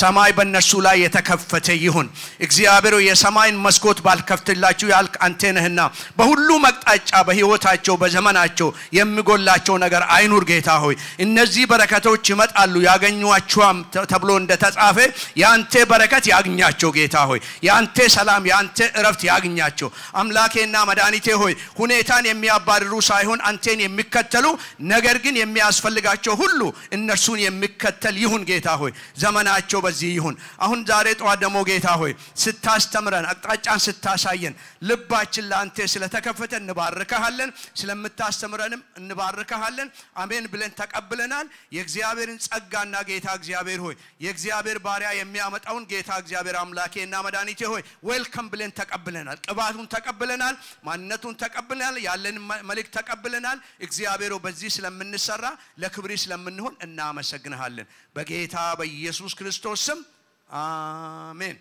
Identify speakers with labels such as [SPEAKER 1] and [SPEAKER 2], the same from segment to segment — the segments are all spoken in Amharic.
[SPEAKER 1] ሰማይ በእነርሱ ላይ የተከፈተ ይሁን። እግዚአብሔር ሆይ የሰማይን መስኮት ባልከፍትላችሁ ያልክ አንተ ነህና በሁሉ መቅጣጫ በሕይወታቸው በዘመናቸው የሚጎላቸው ነገር አይኑር። ጌታ ሆይ እነዚህ በረከቶች ይመጣሉ ያገኟቸዋም ተብሎ እንደተጻፈ የአንተ በረከት ያግኛቸው። ጌታ ሆይ የአንተ ሰላም የአንተ እረፍት ያግኛቸው። አምላኬና መድኃኒቴ ሆይ ሁኔታን የሚያባርሩ ሳይሆን አንቴን የሚከተሉ ነገር ግን የሚያስፈልጋቸው ሁሉ እነርሱን የሚከተል ይሁን። ጌታ ሆይ ዘመናቸው በዚህ ይሁን። አሁን ዛሬ ጠዋት ደግሞ ጌታ ሆይ ስታስተምረን አቅጣጫን ስታሳየን ልባችን ለአንተ ስለተከፈተ እንባርከሃለን። ስለምታስተምረንም እንባርከሃለን። አሜን ብለን ተቀብለናል። የእግዚአብሔርን ጸጋና ጌታ እግዚአብሔር ሆይ የእግዚአብሔር ባሪያ የሚያመጣውን ጌታ እግዚአብሔር አምላኬና መድኃኒቴ ሆይ ዌልከም ብለን ተቀብለናል። ቅባቱን ተቀብለናል። ማንነቱን ተቀብለናል። ያለንን መልእክት ተቀብለናል። እግዚአብሔር ሆይ በዚህ ስለምንሰራ ለክብሪ ስለምንሆን እናመሰግንሃለን። በጌታ በኢየሱስ ክርስቶስ ስም አሜን።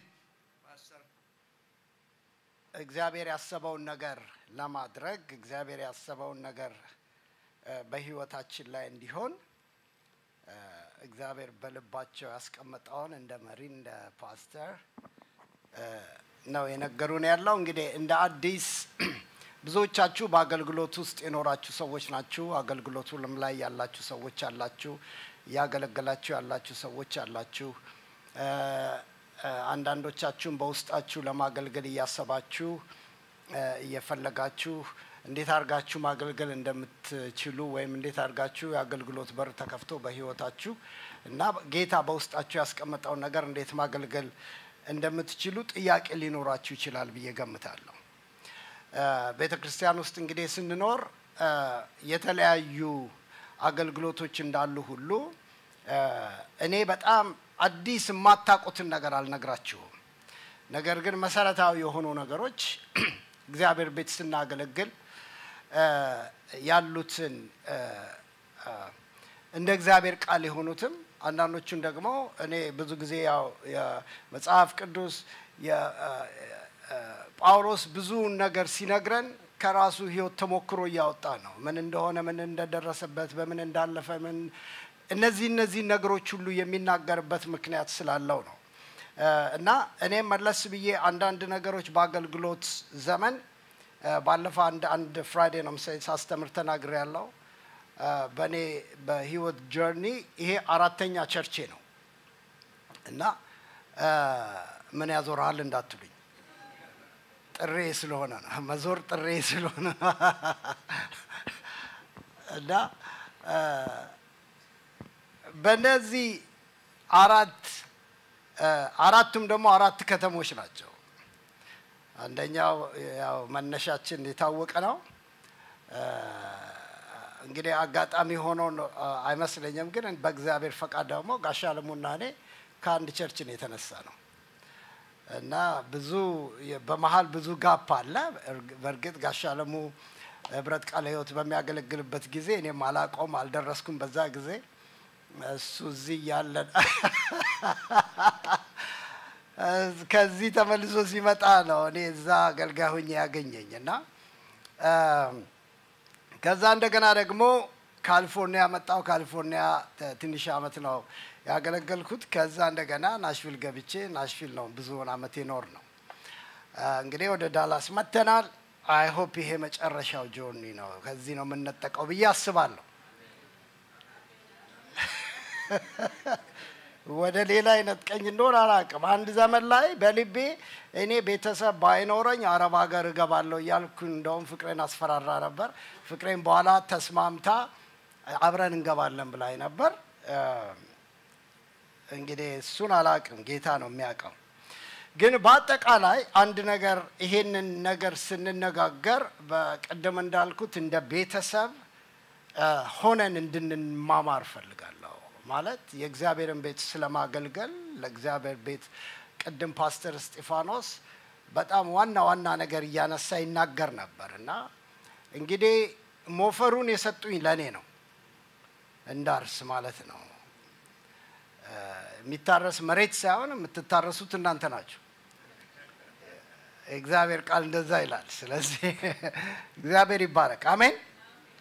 [SPEAKER 2] እግዚአብሔር ያሰበውን ነገር ለማድረግ እግዚአብሔር ያሰበውን ነገር እ፣ በህይወታችን ላይ እንዲሆን እ፣ እግዚአብሔር በልባቸው ያስቀመጠውን እንደ መሪ እንደ ፓስተር እ፣ ነው የነገሩን ያለው። እንግዲህ እንደ አዲስ ብዙዎቻችሁ በአገልግሎት ውስጥ የኖራችሁ ሰዎች ናችሁ። አገልግሎቱም ላይ ያላችሁ ሰዎች አላችሁ። እያገለገላችሁ ያላችሁ ሰዎች አላችሁ። እ፣ እ፣ አንዳንዶቻችሁም በውስጣችሁ ለማገልገል እያሰባችሁ እ፣ እየፈለጋችሁ እንዴት አድርጋችሁ ማገልገል እንደምትችሉ ወይም እንዴት አድርጋችሁ የአገልግሎት በር ተከፍቶ በህይወታችሁ እና ጌታ በውስጣችሁ ያስቀመጠውን ነገር እንዴት ማገልገል እንደምትችሉ ጥያቄ ሊኖራችሁ ይችላል ብዬ ገምታለሁ። ቤተ ክርስቲያን ውስጥ እንግዲህ ስንኖር እ፣ የተለያዩ አገልግሎቶች እንዳሉ ሁሉ እ፣ እኔ በጣም አዲስ የማታውቁትን ነገር አልነግራችሁም። ነገር ግን መሰረታዊ የሆኑ ነገሮች እግዚአብሔር ቤት ስናገለግል እ፣ ያሉትን እ፣ እ፣ እንደ እግዚአብሔር ቃል የሆኑትም አንዳንዶቹን ደግሞ እኔ ብዙ ጊዜ ያው የመጽሐፍ ቅዱስ የ- እ፣ እ፣ ጳውሎስ ብዙውን ነገር ሲነግረን ከራሱ ሕይወት ተሞክሮ እያወጣ ነው። ምን እንደሆነ፣ ምን እንደደረሰበት፣ በምን እንዳለፈ፣ ምን እነዚህ እነዚህ ነገሮች ሁሉ የሚናገርበት ምክንያት ስላለው ነው። እ፣ እና እኔም መለስ ብዬ አንዳንድ ነገሮች በአገልግሎት ዘመን እ፣ ባለፈው አንድ አንድ ፍራይዴ ነው መሰለኝ ሳስተምር ተናግሬ ያለው በእኔ በህይወት ጆርኒ ይሄ አራተኛ ቸርቼ ነው እና እ፣ ምን ያዞርሃል እንዳትሉኝ ጥሬ ስለሆነ ነው መዞር ጥሬ ስለሆነ ነው። እና እ፣ በእነዚህ አራት እ፣ አራቱም ደግሞ አራት ከተሞች ናቸው። አንደኛው ያው መነሻችን የታወቀ ነው። እ፣ እንግዲህ አጋጣሚ ሆኖ ነው፣ እ፣ አይመስለኝም፣ ግን በእግዚአብሔር ፈቃድ ደግሞ ጋሻ አለሙና እኔ ከአንድ ቸርች ነው የተነሳ ነው እና ብዙ የ- በመሀል ብዙ ጋፕ አለ። እርግ- በእርግጥ ጋሻ አለሙ ህብረት ቃለ ህይወት በሚያገለግልበት ጊዜ እኔም አላውቀውም፣ አልደረስኩም በዛ ጊዜ እሱ እዚህ እያለን ከዚህ ተመልሶ ሲመጣ ነው እኔ እዛ አገልጋይ ሆኜ ያገኘኝ እና እም፣ ከዛ እንደገና ደግሞ ካሊፎርኒያ መጣው። ካሊፎርኒያ ተ- ትንሽ አመት ነው ያገለገልኩት። ከዛ እንደገና ናሽቪል ገብቼ ናሽቪል ነው ብዙውን አመት የኖር ነው። አ፣ እንግዲህ ወደ ዳላስ መጥተናል። አይ ሆፕ ይሄ መጨረሻው ጆርኒ ነው፣ ከዚህ ነው የምንነጠቀው ብዬ አስባለሁ። ወደ ሌላ አይነት ቀኝ እንደሆነ አላውቅም። አንድ ዘመን ላይ በልቤ እኔ ቤተሰብ ባይኖረኝ አረብ ሀገር እገባለሁ እያልኩ እንደውም ፍቅሬን አስፈራራ ነበር። ፍቅሬን በኋላ ተስማምታ አብረን እንገባለን ብላኝ ነበር። እ፣ እንግዲህ እሱን አላውቅም፣ ጌታ ነው የሚያውቀው። ግን በአጠቃላይ አንድ ነገር ይሄንን ነገር ስንነጋገር በቅድም እንዳልኩት እንደ ቤተሰብ እ፣ ሆነን እንድንማማር ፈልጋለሁ። ማለት የእግዚአብሔርን ቤት ስለማገልገል ለእግዚአብሔር ቤት ቅድም ፓስተር እስጢፋኖስ በጣም ዋና ዋና ነገር እያነሳ ይናገር ነበር እና እንግዲህ ሞፈሩን የሰጡኝ ለእኔ ነው እንዳርስ ማለት ነው። እ፣ የሚታረስ መሬት ሳይሆን የምትታረሱት እናንተ ናችሁ። የእግዚአብሔር ቃል እንደዛ ይላል። ስለዚህ እግዚአብሔር ይባረክ። አሜን።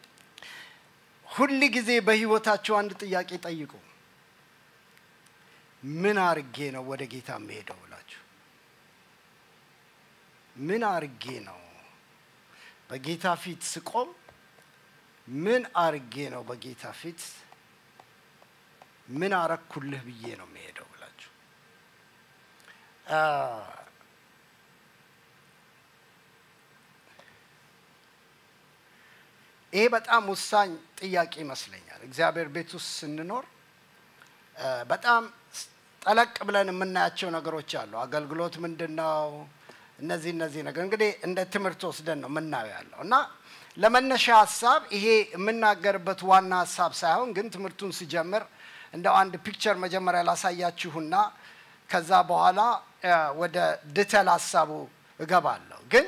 [SPEAKER 2] ሁል ጊዜ በህይወታችሁ አንድ ጥያቄ ጠይቁ። ምን አርጌ ነው ወደ ጌታ የምሄደው ብላችሁ ምን አርጌ ነው በጌታ ፊት ስቆም ምን አርጌ ነው በጌታ ፊት ምን አረኩልህ ብዬ ነው የሚሄደው ብላችሁ ይሄ በጣም ወሳኝ ጥያቄ ይመስለኛል። እግዚአብሔር ቤት ውስጥ ስንኖር በጣም ጠለቅ ብለን የምናያቸው ነገሮች አሉ። አገልግሎት ምንድን ነው? እነዚህ እነዚህ ነገር እንግዲህ እንደ ትምህርት ወስደን ነው የምናየው ያለው እና ለመነሻ ሀሳብ ይሄ የምናገርበት ዋና ሀሳብ ሳይሆን ግን ትምህርቱን ስጀምር እንደው አንድ ፒክቸር መጀመሪያ ላሳያችሁና ከዛ በኋላ ወደ ድተል ሀሳቡ እገባለሁ። ግን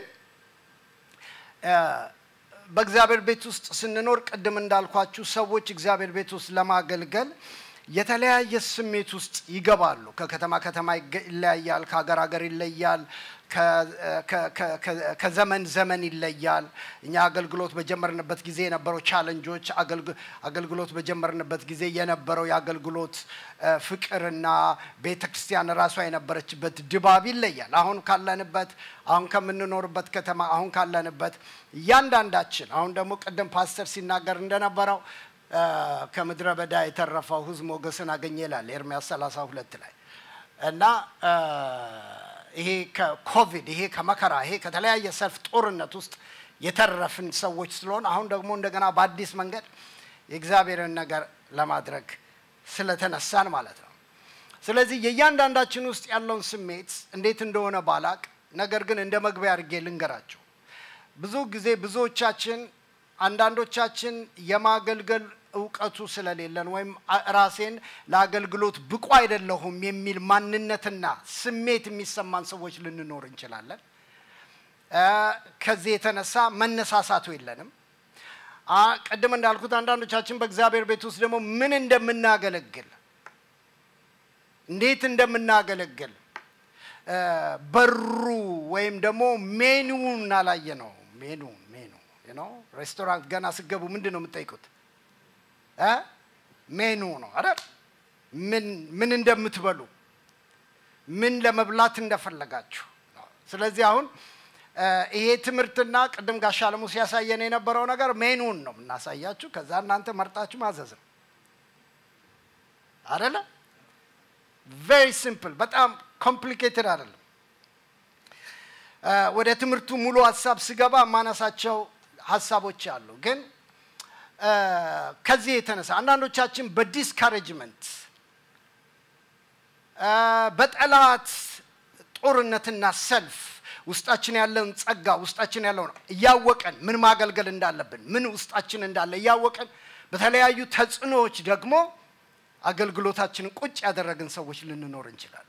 [SPEAKER 2] በእግዚአብሔር ቤት ውስጥ ስንኖር ቅድም እንዳልኳችሁ ሰዎች እግዚአብሔር ቤት ውስጥ ለማገልገል የተለያየ ስሜት ውስጥ ይገባሉ። ከከተማ ከተማ ይለያያል፣ ከሀገር ሀገር ይለያል፣ ከዘመን ዘመን ይለያል። እኛ አገልግሎት በጀመርንበት ጊዜ የነበረው ቻለንጆች፣ አገልግሎት በጀመርንበት ጊዜ የነበረው የአገልግሎት ፍቅርና ቤተ ክርስቲያን ራሷ የነበረችበት ድባብ ይለያል። አሁን ካለንበት አሁን ከምንኖርበት ከተማ አሁን ካለንበት እያንዳንዳችን አሁን ደግሞ ቅድም ፓስተር ሲናገር እንደነበረው ከምድረ በዳ የተረፈው ሕዝብ ሞገስን አገኘ ይላል ኤርምያስ 32 ላይ እና ይሄ ከኮቪድ ይሄ ከመከራ ይሄ ከተለያየ ሰልፍ ጦርነት ውስጥ የተረፍን ሰዎች ስለሆን አሁን ደግሞ እንደገና በአዲስ መንገድ የእግዚአብሔርን ነገር ለማድረግ ስለተነሳን ማለት ነው። ስለዚህ የእያንዳንዳችን ውስጥ ያለውን ስሜት እንዴት እንደሆነ ባላቅ፣ ነገር ግን እንደ መግቢያ አድርጌ ልንገራቸው። ብዙ ጊዜ ብዙዎቻችን አንዳንዶቻችን የማገልገል እውቀቱ ስለሌለን ወይም ራሴን ለአገልግሎት ብቁ አይደለሁም የሚል ማንነትና ስሜት የሚሰማን ሰዎች ልንኖር እንችላለን። ከዚህ የተነሳ መነሳሳቱ የለንም። ቅድም እንዳልኩት አንዳንዶቻችን በእግዚአብሔር ቤት ውስጥ ደግሞ ምን እንደምናገለግል እንዴት እንደምናገለግል በሩ ወይም ደግሞ ሜኑን አላየ ነው ሜኑ ሜኑ ነው። ሬስቶራንት ገና ስገቡ ምንድን ነው የምትጠይቁት? ሜኑ ነው አይደል? ምን ምን እንደምትበሉ ምን ለመብላት እንደፈለጋችሁ። ስለዚህ አሁን ይሄ ትምህርትና ቅድም ጋሻ አለሙ ሲያሳየን የነበረው ነገር ሜኑን ነው የምናሳያችሁ። ከዛ እናንተ መርጣችሁ ማዘዝ ነው አደለ? ቬሪ ሲምፕል፣ በጣም ኮምፕሊኬትድ አይደለም። ወደ ትምህርቱ ሙሉ ሀሳብ ስገባ የማነሳቸው ሀሳቦች አሉ። ግን ከዚህ የተነሳ አንዳንዶቻችን በዲስካሬጅመንት በጠላት ጦርነትና ሰልፍ ውስጣችን ያለውን ጸጋ ውስጣችን ያለውን እያወቀን ምን ማገልገል እንዳለብን ምን ውስጣችን እንዳለ እያወቀን በተለያዩ ተጽዕኖዎች ደግሞ አገልግሎታችንን ቁጭ ያደረግን ሰዎች ልንኖር እንችላለን።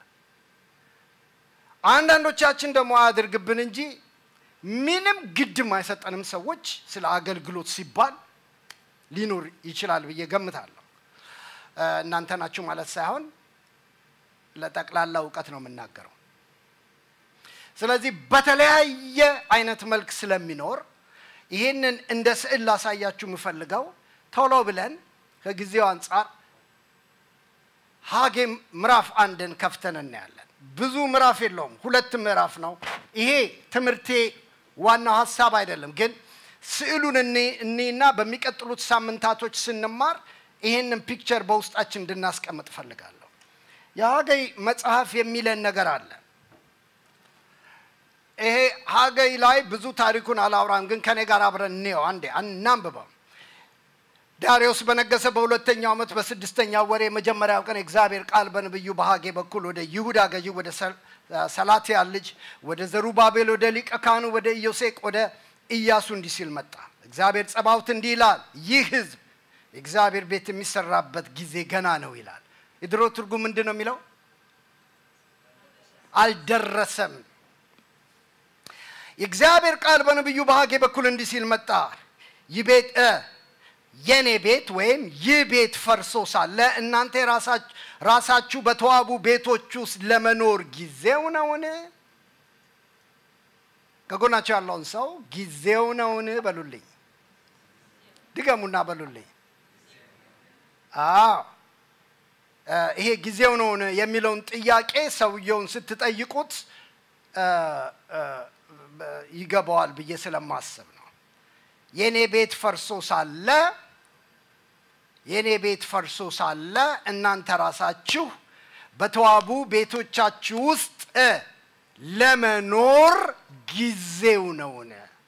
[SPEAKER 2] አንዳንዶቻችን ደግሞ አያድርግብን እንጂ ምንም ግድም አይሰጠንም ሰዎች ስለ አገልግሎት ሲባል ሊኖር ይችላል ብዬ ገምታለሁ። እናንተ ናችሁ ማለት ሳይሆን ለጠቅላላ እውቀት ነው የምናገረው። ስለዚህ በተለያየ አይነት መልክ ስለሚኖር ይህንን እንደ ስዕል ላሳያችሁ የምፈልገው ቶሎ ብለን ከጊዜው አንጻር ሀጌ ምዕራፍ አንድን ከፍተን እናያለን። ብዙ ምዕራፍ የለውም፣ ሁለት ምዕራፍ ነው። ይሄ ትምህርቴ ዋናው ሀሳብ አይደለም፣ ግን ስዕሉን እኔና በሚቀጥሉት ሳምንታቶች ስንማር ይሄንን ፒክቸር በውስጣችን እንድናስቀምጥ እፈልጋለሁ። የሀገይ መጽሐፍ የሚለን ነገር አለ። ይሄ ሀገይ ላይ ብዙ ታሪኩን አላውራም፣ ግን ከኔ ጋር አብረን እንየው። አንዴ እናንብበው። ዳሪዮስ በነገሰ በሁለተኛው ዓመት በስድስተኛው ወር የመጀመሪያው ቀን የእግዚአብሔር ቃል በነቢዩ በሀጌ በኩል ወደ ይሁዳ ገዢ ወደ ሰላትያል ልጅ ወደ ዘሩባቤል ወደ ሊቀ ካህኑ ወደ ኢዮሴቅ ወደ ኢያሱ እንዲህ ሲል መጣ። እግዚአብሔር ጸባውት እንዲህ ይላል፣ ይህ ሕዝብ የእግዚአብሔር ቤት የሚሰራበት ጊዜ ገና ነው ይላል። የድሮ ትርጉም ምንድን ነው የሚለው? አልደረሰም። የእግዚአብሔር ቃል በነቢዩ በሀጌ በኩል እንዲህ ሲል መጣ። ይህ ቤት የኔ ቤት ወይም ይህ ቤት ፈርሶ ሳለ እናንተ ራሳችሁ በተዋቡ ቤቶች ውስጥ ለመኖር ጊዜው ነውን? ከጎናቸው ያለውን ሰው ጊዜው ነውን በሉልኝ። ድገሙና በሉልኝ። አዎ እ፣ ይሄ ጊዜው ነው የሚለውን ጥያቄ ሰውየውን ስትጠይቁት እ፣ እ፣ በ- ይገባዋል ብዬ ስለማስብ ነው። የእኔ ቤት ፈርሶ ሳለ የእኔ ቤት ፈርሶ ሳለ እናንተ ራሳችሁ በተዋቡ ቤቶቻችሁ ውስጥ እ፣ ለመኖር ጊዜው ነውን?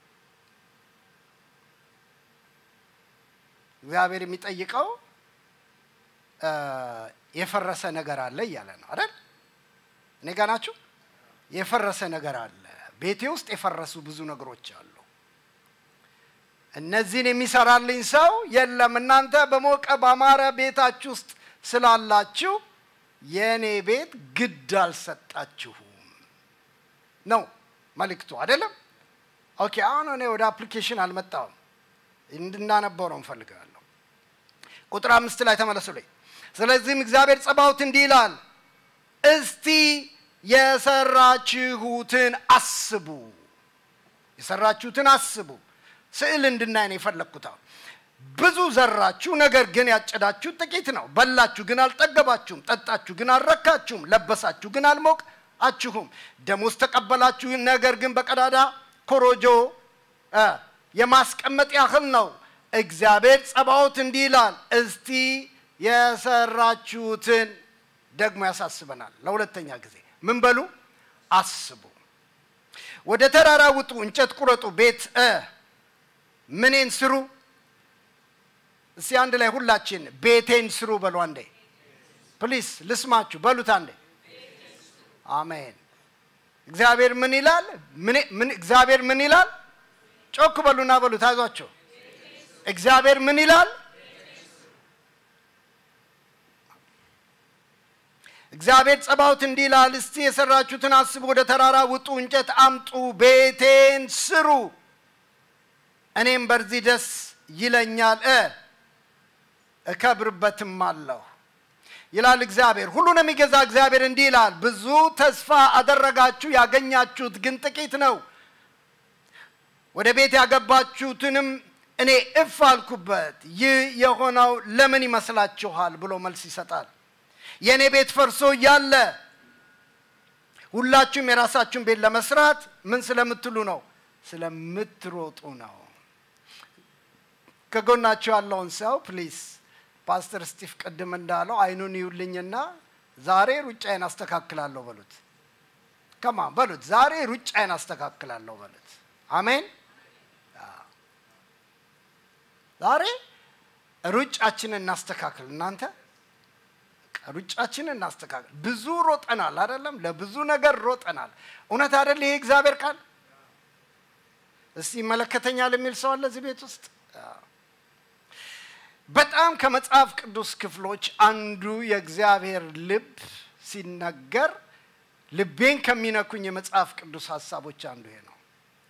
[SPEAKER 2] እግዚአብሔር የሚጠይቀው እ፣ የፈረሰ ነገር አለ እያለ ነው አይደል? እኔ ጋ ናችሁ? የፈረሰ ነገር አለ። ቤቴ ውስጥ የፈረሱ ብዙ ነገሮች አሉ። እነዚህን የሚሰራልኝ ሰው የለም። እናንተ በሞቀ ባማረ ቤታችሁ ውስጥ ስላላችሁ የእኔ ቤት ግድ አልሰጣችሁም ነው መልእክቱ አይደለም። ኦኬ አሁን እኔ ወደ አፕሊኬሽን አልመጣሁም፣ እንድናነበው ነው እንፈልጋለሁ። ቁጥር አምስት ላይ ተመለሱልኝ። ስለዚህም እግዚአብሔር ጸባዖት እንዲህ ይላል፣ እስቲ የሰራችሁትን አስቡ፣ የሰራችሁትን አስቡ። ስዕል እንድናይ ነው የፈለግኩት። አሁን ብዙ ዘራችሁ፣ ነገር ግን ያጨዳችሁት ጥቂት ነው። በላችሁ ግን አልጠገባችሁም፣ ጠጣችሁ ግን አልረካችሁም፣ ለበሳችሁ ግን አልሞቃችሁም። ደሞዝ ተቀበላችሁ፣ ነገር ግን በቀዳዳ ኮሮጆ እ የማስቀመጥ ያህል ነው። እግዚአብሔር ጸባዖት እንዲህ ይላል፣ እስቲ የሰራችሁትን ደግሞ ያሳስበናል። ለሁለተኛ ጊዜ ምን በሉ አስቡ። ወደ ተራራ ውጡ፣ እንጨት ቁረጡ፣ ቤት እ ምኔን ስሩ። እስቲ አንድ ላይ ሁላችን ቤቴን ስሩ በሉ አንዴ። ፕሊስ ልስማችሁ በሉት አንዴ። አሜን። እግዚአብሔር ምን ይላል? ምን- ምን- እግዚአብሔር ምን ይላል? ጮክ በሉና በሉት፣ አይዟቸው። እግዚአብሔር ምን ይላል? እግዚአብሔር ጸባዖት እንዲህ ይላል፣ እስቲ የሰራችሁትን አስቡ፣ ወደ ተራራ ውጡ፣ እንጨት አምጡ፣ ቤቴን ስሩ፣ እኔም በዚህ ደስ ይለኛል እ እከብርበትም አለሁ ይላል እግዚአብሔር። ሁሉን የሚገዛ እግዚአብሔር እንዲህ ይላል፣ ብዙ ተስፋ አደረጋችሁ፣ ያገኛችሁት ግን ጥቂት ነው። ወደ ቤት ያገባችሁትንም እኔ እፍ አልኩበት። ይህ የሆነው ለምን ይመስላችኋል ብሎ መልስ ይሰጣል። የእኔ ቤት ፈርሶ እያለ ሁላችሁም የራሳችሁን ቤት ለመስራት ምን ስለምትሉ ነው? ስለምትሮጡ ነው። ከጎናችሁ ያለውን ሰው ፕሊስ ፓስተር ስቲፍ ቅድም እንዳለው አይኑን ይውልኝና ዛሬ ሩጫዬን አስተካክላለሁ በሉት። ከማ በሉት። ዛሬ ሩጫዬን አስተካክላለሁ በሉት። አሜን። ዛሬ ሩጫችንን እናስተካክል። እናንተ ሩጫችንን እናስተካክል። ብዙ ሮጠናል አይደለም? ለብዙ ነገር ሮጠናል። እውነት አይደል? ይሄ እግዚአብሔር ቃል እስቲ ይመለከተኛል የሚል ሰው አለ እዚህ ቤት ውስጥ? በጣም ከመጽሐፍ ቅዱስ ክፍሎች አንዱ የእግዚአብሔር ልብ ሲነገር ልቤን ከሚነኩኝ የመጽሐፍ ቅዱስ ሀሳቦች አንዱ ይሄ ነው።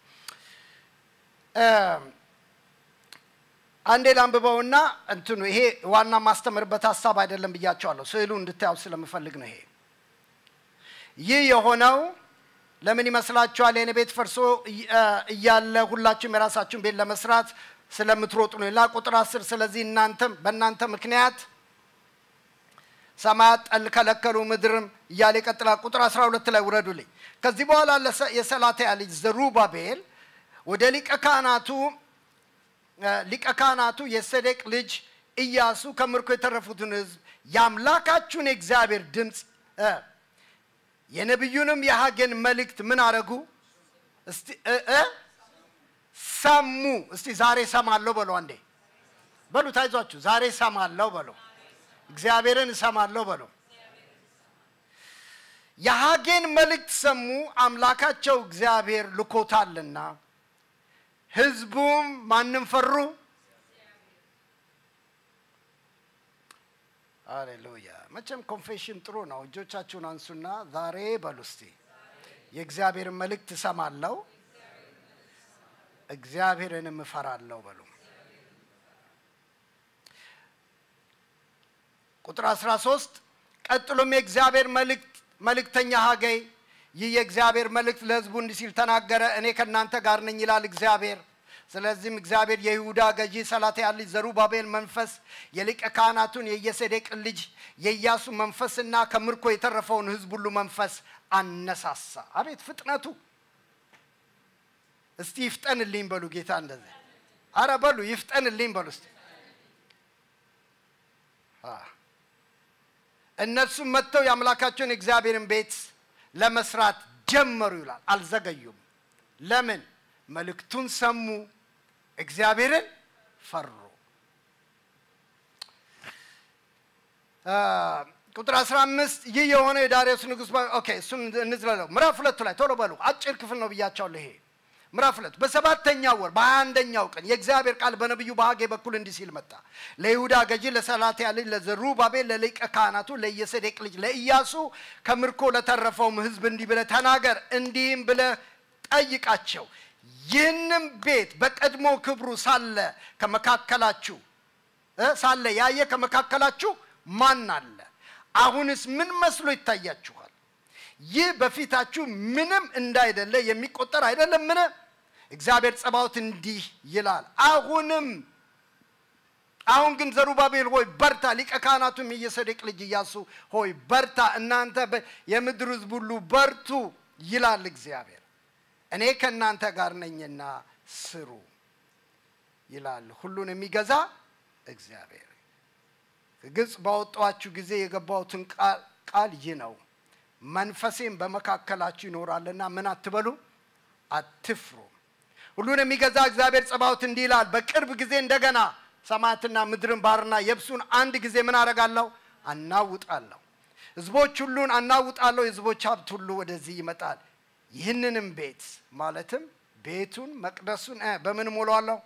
[SPEAKER 2] አንዴ ላንብበውና እንትኑ ይሄ ዋና ማስተምርበት ሀሳብ አይደለም ብያቸዋለሁ። ስዕሉ እንድታዩ ስለምፈልግ ነው። ይሄ ይህ የሆነው ለምን ይመስላችኋል? የኔ ቤት ፈርሶ እያለ ሁላችሁም የራሳችሁን ቤት ለመስራት ስለምትሮጡ ነው። ሌላ ቁጥር አስር ስለዚህ እናንተም በእናንተ ምክንያት ሰማያት ጠል ከለከሉ፣ ምድርም እያለ ይቀጥላል። ቁጥር አስራ ሁለት ላይ ውረዱልኝ። ከዚህ በኋላ የሰላትያ ልጅ ዘሩባቤል ወደ ሊቀ ካህናቱ ሊቀ ካህናቱ የሰዴቅ ልጅ ኢያሱ ከምርኮ የተረፉትን ሕዝብ የአምላካችሁን የእግዚአብሔር ድምፅ የነቢዩንም የሐጌን መልእክት ምን አረጉ? እስቲ ሰሙ። እስቲ ዛሬ ሰማለሁ በሉ አንዴ በሉ። ታይዟችሁ ዛሬ ሰማለሁ በሉ። እግዚአብሔርን እሰማለሁ በሉ። የሐጌን መልእክት ሰሙ፣ አምላካቸው እግዚአብሔር ልኮታልና። ህዝቡም ማንም ፈሩ? አሌሉያ። መቼም ኮንፌሽን ጥሩ ነው። እጆቻችሁን አንሱና ዛሬ በሉ እስቲ የእግዚአብሔርን መልእክት እሰማለሁ እግዚአብሔርንም እፈራለሁ በሉ። ቁጥር 13 ቀጥሎም የእግዚአብሔር መልእክተኛ ሐገይ ይህ የእግዚአብሔር መልእክት ለህዝቡ እንዲህ ሲል ተናገረ። እኔ ከእናንተ ጋር ነኝ ይላል እግዚአብሔር። ስለዚህም እግዚአብሔር የይሁዳ ገዢ ሰላትያል ልጅ ዘሩባቤል መንፈስ የሊቀ ካህናቱን የየሴዴቅን ልጅ የኢያሱ መንፈስና ከምርኮ የተረፈውን ሕዝብ ሁሉ መንፈስ አነሳሳ። አቤት ፍጥነቱ! እስቲ ይፍጠንልኝ በሉ ጌታ እንደዚህ አረ በሉ ይፍጠንልኝ በሉ እስቲ እነርሱም መጥተው የአምላካቸውን የእግዚአብሔርን ቤት ለመስራት ጀመሩ ይላል። አልዘገዩም። ለምን? መልእክቱን ሰሙ፣ እግዚአብሔርን ፈሩ። ቁጥር 15 ይህ የሆነ የዳርዮስ ንጉሥ ኦኬ፣ እሱን እንዝለለው። ምዕራፍ ሁለቱ ላይ ቶሎ በሉ። አጭር ክፍል ነው ብያቸዋለሁ። ይሄ ምዕራፍ ሁለት በሰባተኛው ወር በሀያ አንደኛው ቀን የእግዚአብሔር ቃል በነቢዩ በሐጌ በኩል እንዲህ ሲል መጣ። ለይሁዳ ገዢ ለሰላትያ ልጅ ለዘሩባቤል ለሊቀ ካህናቱ ለየሰዴቅ ልጅ ለኢያሱ ከምርኮ ለተረፈውም ሕዝብ እንዲህ ብለህ ተናገር፣ እንዲህም ብለህ ጠይቃቸው ይህንም ቤት በቀድሞ ክብሩ ሳለ ከመካከላችሁ ሳለ ያየ ከመካከላችሁ ማን አለ? አሁንስ ምን መስሎ ይታያችኋል? ይህ በፊታችሁ ምንም እንዳይደለ የሚቆጠር አይደለምን? እግዚአብሔር ጸባዖት እንዲህ ይላል፣ አሁንም አሁን ግን ዘሩባቤል ሆይ በርታ፣ ሊቀ ካህናቱም የሰዴቅ ልጅ ኢያሱ ሆይ በርታ፣ እናንተ የምድር ሕዝብ ሁሉ በርቱ ይላል እግዚአብሔር። እኔ ከእናንተ ጋር ነኝና ስሩ ይላል ሁሉን የሚገዛ እግዚአብሔር። ከግብፅ ባወጣኋችሁ ጊዜ የገባሁትን ቃል ይህ ነው መንፈሴም በመካከላችሁ ይኖራልና ምን አትበሉ፣ አትፍሩ። ሁሉን የሚገዛ እግዚአብሔር ጸባዖት እንዲህ ይላል፣ በቅርብ ጊዜ እንደገና ሰማያትና ምድርን ባሕርና የብሱን አንድ ጊዜ ምን አደርጋለሁ? አናውጣለሁ። ሕዝቦች ሁሉን አናውጣለሁ። የሕዝቦች ሀብት ሁሉ ወደዚህ ይመጣል። ይህንንም ቤት ማለትም ቤቱን መቅደሱን በምን ሞላዋለሁ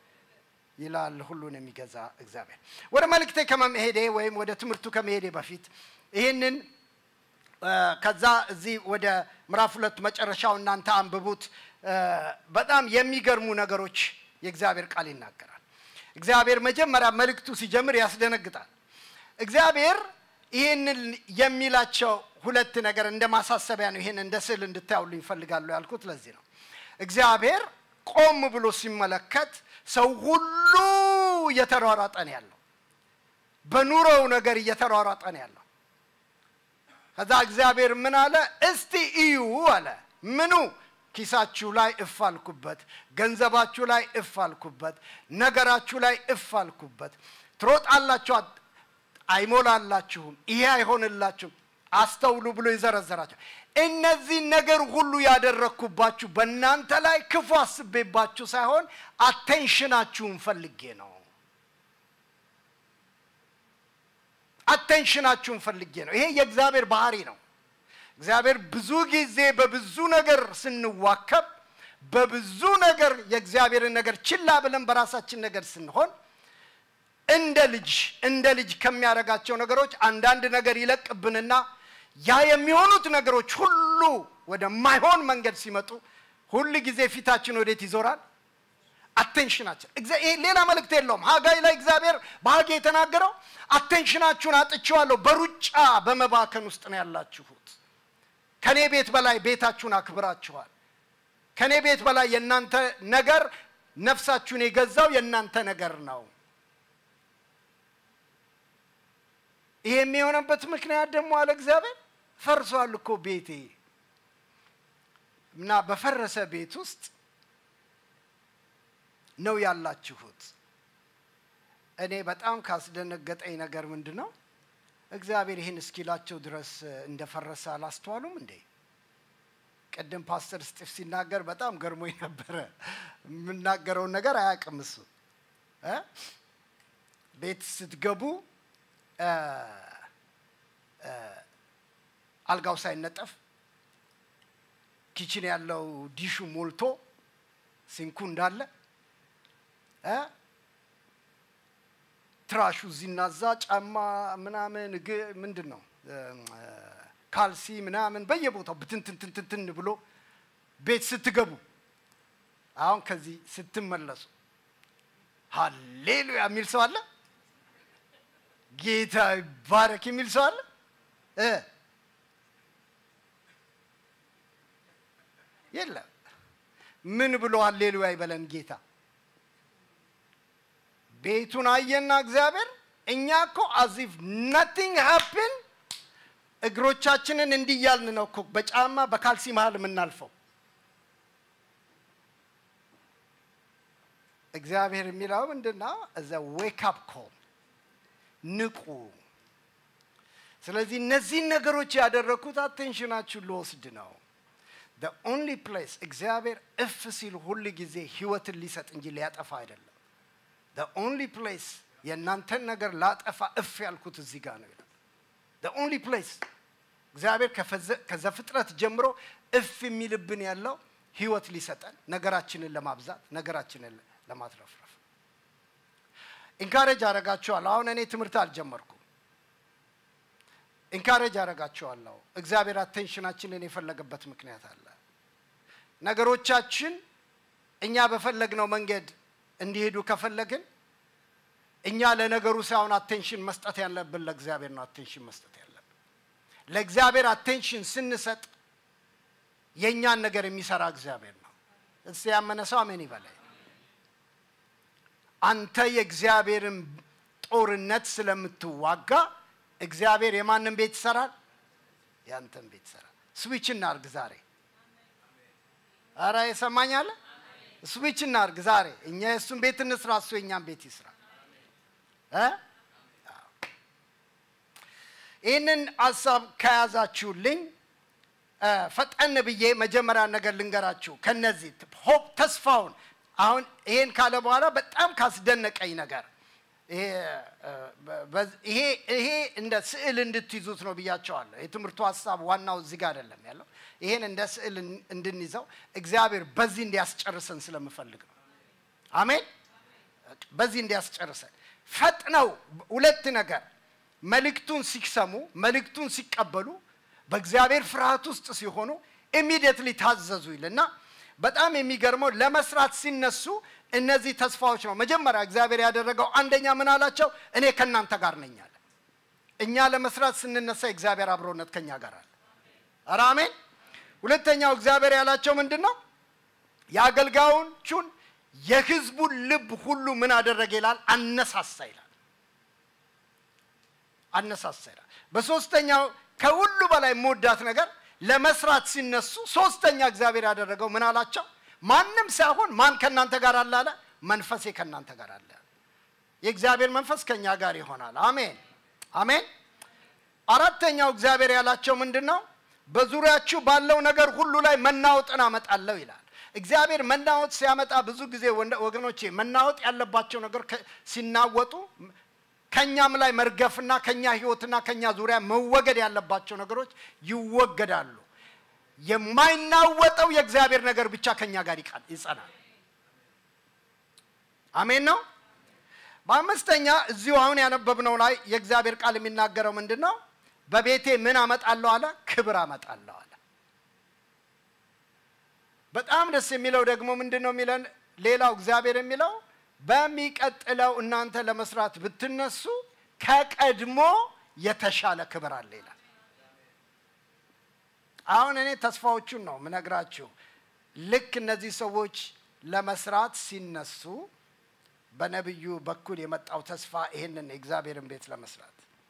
[SPEAKER 2] ይላል ሁሉን የሚገዛ እግዚአብሔር። ወደ መልእክቴ ከመሄዴ ወይም ወደ ትምህርቱ ከመሄዴ በፊት ይህንን ከዛ እዚህ ወደ ምዕራፍ ሁለት መጨረሻው እናንተ አንብቡት። በጣም የሚገርሙ ነገሮች የእግዚአብሔር ቃል ይናገራል። እግዚአብሔር መጀመሪያ መልእክቱ ሲጀምር ያስደነግጣል። እግዚአብሔር ይህንን የሚላቸው ሁለት ነገር እንደ ማሳሰቢያ ነው። ይህን እንደ ስዕል እንድታዩልኝ ይፈልጋሉ ያልኩት ለዚህ ነው። እግዚአብሔር ቆም ብሎ ሲመለከት ሰው ሁሉ እየተሯሯጠ ነው ያለው። በኑሮው ነገር እየተሯሯጠ ነው ያለው። ከዛ እግዚአብሔር ምን አለ? እስቲ እዩ አለ። ምኑ? ኪሳችሁ ላይ እፍ አልኩበት፣ ገንዘባችሁ ላይ እፍ አልኩበት፣ ነገራችሁ ላይ እፍ አልኩበት። ትሮጣላችሁ፣ አይሞላላችሁም፣ ይሄ አይሆንላችሁም። አስተውሉ ብሎ ይዘረዘራቸው። እነዚህ ነገር ሁሉ ያደረግኩባችሁ በእናንተ ላይ ክፉ አስቤባችሁ ሳይሆን አቴንሽናችሁን ፈልጌ ነው። አቴንሽናችሁን ፈልጌ ነው። ይሄ የእግዚአብሔር ባህሪ ነው። እግዚአብሔር ብዙ ጊዜ በብዙ ነገር ስንዋከብ፣ በብዙ ነገር የእግዚአብሔርን ነገር ችላ ብለን በራሳችን ነገር ስንሆን እንደ ልጅ እንደ ልጅ ከሚያደርጋቸው ነገሮች አንዳንድ ነገር ይለቅብንና ያ የሚሆኑት ነገሮች ሁሉ ወደማይሆን መንገድ ሲመጡ ሁል ጊዜ ፊታችን ወዴት ይዞራል? አቴንሽናችን። ይሄ ሌላ መልእክት የለውም። ሀጋይ ላይ እግዚአብሔር በሀጌ የተናገረው አቴንሽናችሁን አጥቼዋለሁ፣ በሩጫ በመባከን ውስጥ ነው ያላችሁት። ከኔ ቤት በላይ ቤታችሁን አክብራችኋል። ከኔ ቤት በላይ የእናንተ ነገር ነፍሳችሁን የገዛው የእናንተ ነገር ነው። ይሄ የሚሆነበት ምክንያት ደግሞ አለ እግዚአብሔር ፈርሷል እኮ ቤቴ እና በፈረሰ ቤት ውስጥ ነው ያላችሁት። እኔ በጣም ካስደነገጠኝ ነገር ምንድን ነው እግዚአብሔር ይህን እስኪላቸው ድረስ እንደፈረሰ አላስተዋሉም እንዴ? ቅድም ፓስተር ስጢፍ ሲናገር በጣም ገርሞኝ ነበረ። የምናገረውን ነገር አያውቅም እሱ እ ቤት ስትገቡ አልጋው ሳይነጠፍ ኪችን ያለው ዲሹ ሞልቶ ሲንኩ እንዳለ ትራሹ እዚህና እዛ ጫማ ምናምን ምንድን ነው ካልሲ ምናምን በየቦታው ብትንትንትንትን ብሎ ቤት ስትገቡ አሁን ከዚህ ስትመለሱ ሀሌሉያ የሚል ሰው አለ። ጌታ ይባረክ የሚል ሰው አለ እ የለም። ምን ብሎ ሀሌሉያ ይበለን ጌታ። ቤቱን አየና እግዚአብሔር እኛ እኮ አዚፍ ናቲንግ ሃፕን እግሮቻችንን እንዲያልን ነው እኮ በጫማ በካልሲ መሃል የምናልፈው። እግዚአብሔር የሚለው ምንድን ነው? እዛ ዌክ አፕ ኮል ንቁ። ስለዚህ እነዚህን ነገሮች ያደረግኩት አቴንሽናችሁን ልወስድ ነው። the only place እግዚአብሔር እፍ ሲል ሁል ጊዜ ህይወትን ሊሰጥ እንጂ ሊያጠፋ አይደለም። the only place የእናንተን ነገር ላጠፋ እፍ ያልኩት እዚህ ጋር ነው ይላል። the only place እግዚአብሔር ከዘፍጥረት ጀምሮ እፍ የሚልብን ያለው ህይወት ሊሰጠን ነገራችንን ለማብዛት ነገራችንን ለማትረፍረፍ ኢንካሬጅ አረጋችኋለሁ። አሁን እኔ ትምህርት አልጀመርኩም። ኢንካሬጅ አረጋችኋለሁ። እግዚአብሔር አቴንሽናችንን የፈለገበት ምክንያት አለ። ነገሮቻችን እኛ በፈለግነው መንገድ እንዲሄዱ ከፈለግን እኛ ለነገሩ ሳይሆን አቴንሽን መስጠት ያለብን ለእግዚአብሔር ነው። አቴንሽን መስጠት ያለብን ለእግዚአብሔር አቴንሽን ስንሰጥ የእኛን ነገር የሚሰራ እግዚአብሔር ነው። እስቲ ያመነ ሰው አሜን ይበላይ። አንተ የእግዚአብሔርን ጦርነት ስለምትዋጋ እግዚአብሔር የማንን ቤት ይሰራል? ያንተን ቤት ይሰራል። ስዊች እናርግ ዛሬ። አረ የሰማኛለ ስዊች እናርግ ዛሬ። እኛ የእሱን ቤት እንስራ፣ እሱ የእኛን ቤት ይስራ። ይህንን ሀሳብ ከያዛችሁልኝ ፈጠን ብዬ መጀመሪያ ነገር ልንገራችሁ። ከነዚህ ሆፕ ተስፋውን አሁን ይሄን ካለ በኋላ በጣም ካስደነቀኝ ነገር ይሄ ይሄ እንደ ስዕል እንድትይዙት ነው ብያቸዋለሁ። የትምህርቱ ሀሳብ ዋናው እዚህ ጋር አይደለም ያለው። ይሄን እንደ ስዕል እንድንይዘው እግዚአብሔር በዚህ እንዲያስጨርሰን ስለምፈልግ ነው። አሜን። በዚህ እንዲያስጨርሰን ፈጥነው ሁለት ነገር መልእክቱን ሲሰሙ መልእክቱን ሲቀበሉ በእግዚአብሔር ፍርሃት ውስጥ ሲሆኑ ኢሚዲየትሊ ታዘዙ ይልና በጣም የሚገርመው ለመስራት ሲነሱ እነዚህ ተስፋዎች ነው። መጀመሪያ እግዚአብሔር ያደረገው አንደኛ ምን አላቸው? እኔ ከእናንተ ጋር ነኝ አለ። እኛ ለመስራት ስንነሳ የእግዚአብሔር አብሮነት ከኛ ጋር አለ። ኧረ አሜን። ሁለተኛው እግዚአብሔር ያላቸው ምንድን ነው? የአገልጋዮቹን የህዝቡን ልብ ሁሉ ምን አደረገ ይላል? አነሳሳ ይላል። አነሳሳ ይላል። በሶስተኛው ከሁሉ በላይ የምወዳት ነገር ለመስራት ሲነሱ ሶስተኛ እግዚአብሔር ያደረገው ምን አላቸው? ማንም ሳይሆን ማን ከእናንተ ጋር አለ አለ? መንፈሴ ከእናንተ ጋር አለ። የእግዚአብሔር መንፈስ ከእኛ ጋር ይሆናል። አሜን አሜን። አራተኛው እግዚአብሔር ያላቸው ምንድን ነው? በዙሪያችሁ ባለው ነገር ሁሉ ላይ መናወጥን አመጣለሁ ይላል። እግዚአብሔር መናወጥ ሲያመጣ ብዙ ጊዜ ወገኖቼ መናወጥ ያለባቸው ነገር ሲናወጡ ከኛም ላይ መርገፍና ከኛ ህይወትና ከኛ ዙሪያ መወገድ ያለባቸው ነገሮች ይወገዳሉ። የማይናወጠው የእግዚአብሔር ነገር ብቻ ከኛ ጋር ይጸናል። አሜን ነው። በአምስተኛ እዚሁ አሁን ያነበብነው ላይ የእግዚአብሔር ቃል የሚናገረው ምንድን ነው? በቤቴ ምን አመጣለሁ አለ? ክብር አመጣለሁ አለ። በጣም ደስ የሚለው ደግሞ ምንድን ነው የሚለን? ሌላው እግዚአብሔር የሚለው በሚቀጥለው እናንተ ለመስራት ብትነሱ ከቀድሞ የተሻለ ክብር አለ ይላል። አሁን እኔ ተስፋዎቹን ነው ምነግራችሁ። ልክ እነዚህ ሰዎች ለመስራት ሲነሱ በነቢዩ በኩል የመጣው ተስፋ ይህንን የእግዚአብሔርን ቤት ለመስራት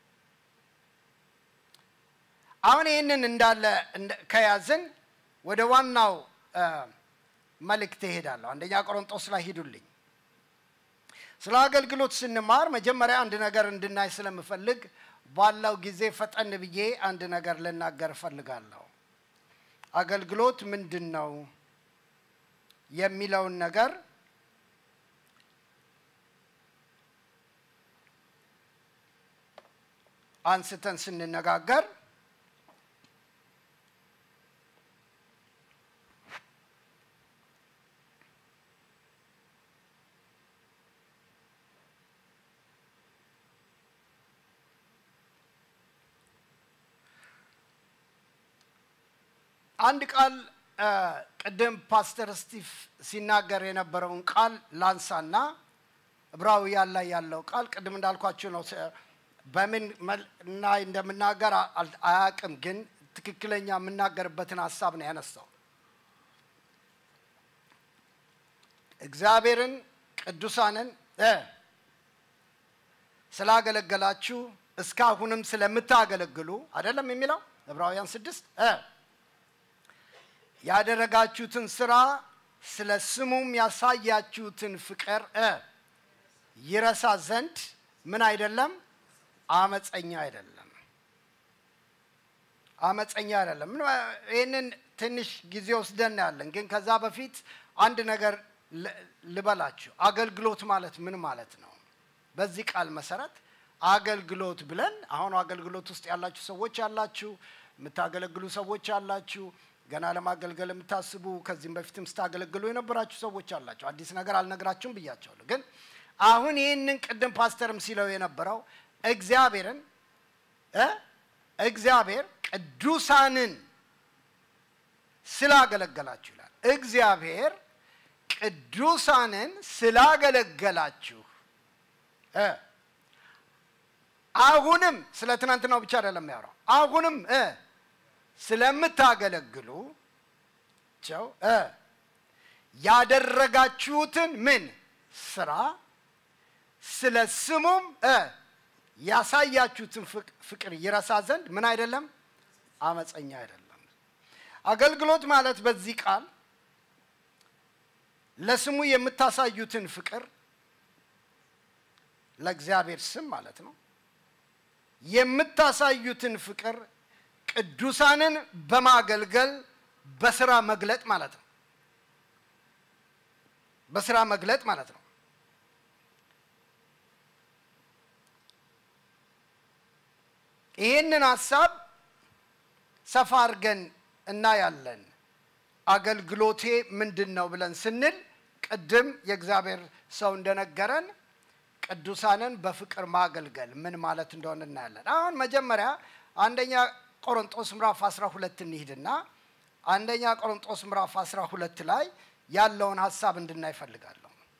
[SPEAKER 2] አሁን ይህንን እንዳለ ከያዝን ወደ ዋናው መልእክት እሄዳለሁ። አንደኛ ቆሮንጦስ ላይ ሂዱልኝ። ስለ አገልግሎት ስንማር መጀመሪያ አንድ ነገር እንድናይ ስለምፈልግ ባለው ጊዜ ፈጠን ብዬ አንድ ነገር ልናገር እፈልጋለሁ። አገልግሎት ምንድን ነው የሚለውን ነገር አንስተን ስንነጋገር አንድ ቃል ቅድም ፓስተር ስቲቭ ሲናገር የነበረውን ቃል ላንሳና ዕብራውያን ላይ ያለው ቃል ቅድም እንዳልኳችሁ ነው። በምን ላይ እንደምናገር አያቅም፣ ግን ትክክለኛ የምናገርበትን ሀሳብ ነው ያነሳው። እግዚአብሔርን ቅዱሳንን ስላገለገላችሁ እስካሁንም ስለምታገለግሉ አይደለም የሚለው ዕብራውያን ስድስት እ ያደረጋችሁትን ስራ ስለ ስሙም ያሳያችሁትን ፍቅር እ ይረሳ ዘንድ ምን አይደለም አመፀኛ አይደለም አመፀኛ አይደለም ምን ይህንን ትንሽ ጊዜ ወስደን ያለን ግን ከዛ በፊት አንድ ነገር ል- ልበላችሁ አገልግሎት ማለት ምን ማለት ነው በዚህ ቃል መሰረት አገልግሎት ብለን አሁን አገልግሎት ውስጥ ያላችሁ ሰዎች ያላችሁ የምታገለግሉ ሰዎች ያላችሁ ገና ለማገልገል የምታስቡ ከዚህም በፊትም ስታገለግሉ የነበራችሁ ሰዎች አላችሁ አዲስ ነገር አልነግራችሁም ብያቸዋለሁ ግን አሁን ይህንን ቅድም ፓስተርም ሲለው የነበረው እግዚአብሔርን እ እግዚአብሔር ቅዱሳንን ስላገለገላችሁ ይላል እግዚአብሔር ቅዱሳንን ስላገለገላችሁ እ አሁንም ስለ ትናንትናው ብቻ አይደለም ያወራው አሁንም እ ስለምታገለግሉ ቸው እ ያደረጋችሁትን ምን ስራ ስለ ስሙም እ ያሳያችሁትን ፍቅ- ፍቅር ይረሳ ዘንድ ምን አይደለም አመፀኛ አይደለም አገልግሎት ማለት በዚህ ቃል ለስሙ የምታሳዩትን ፍቅር ለእግዚአብሔር ስም ማለት ነው የምታሳዩትን ፍቅር ቅዱሳንን በማገልገል በስራ መግለጥ ማለት ነው በስራ መግለጥ ማለት ነው ይህንን ሀሳብ ሰፋ አድርገን እናያለን አገልግሎቴ ምንድን ነው ብለን ስንል ቅድም የእግዚአብሔር ሰው እንደነገረን ቅዱሳንን በፍቅር ማገልገል ምን ማለት እንደሆነ እናያለን አሁን መጀመሪያ አንደኛ ቆሮንጦስ ምዕራፍ 12 እንሂድና አንደኛ ቆሮንጦስ ምዕራፍ 12 ላይ ያለውን ሀሳብ እንድናይ እፈልጋለሁ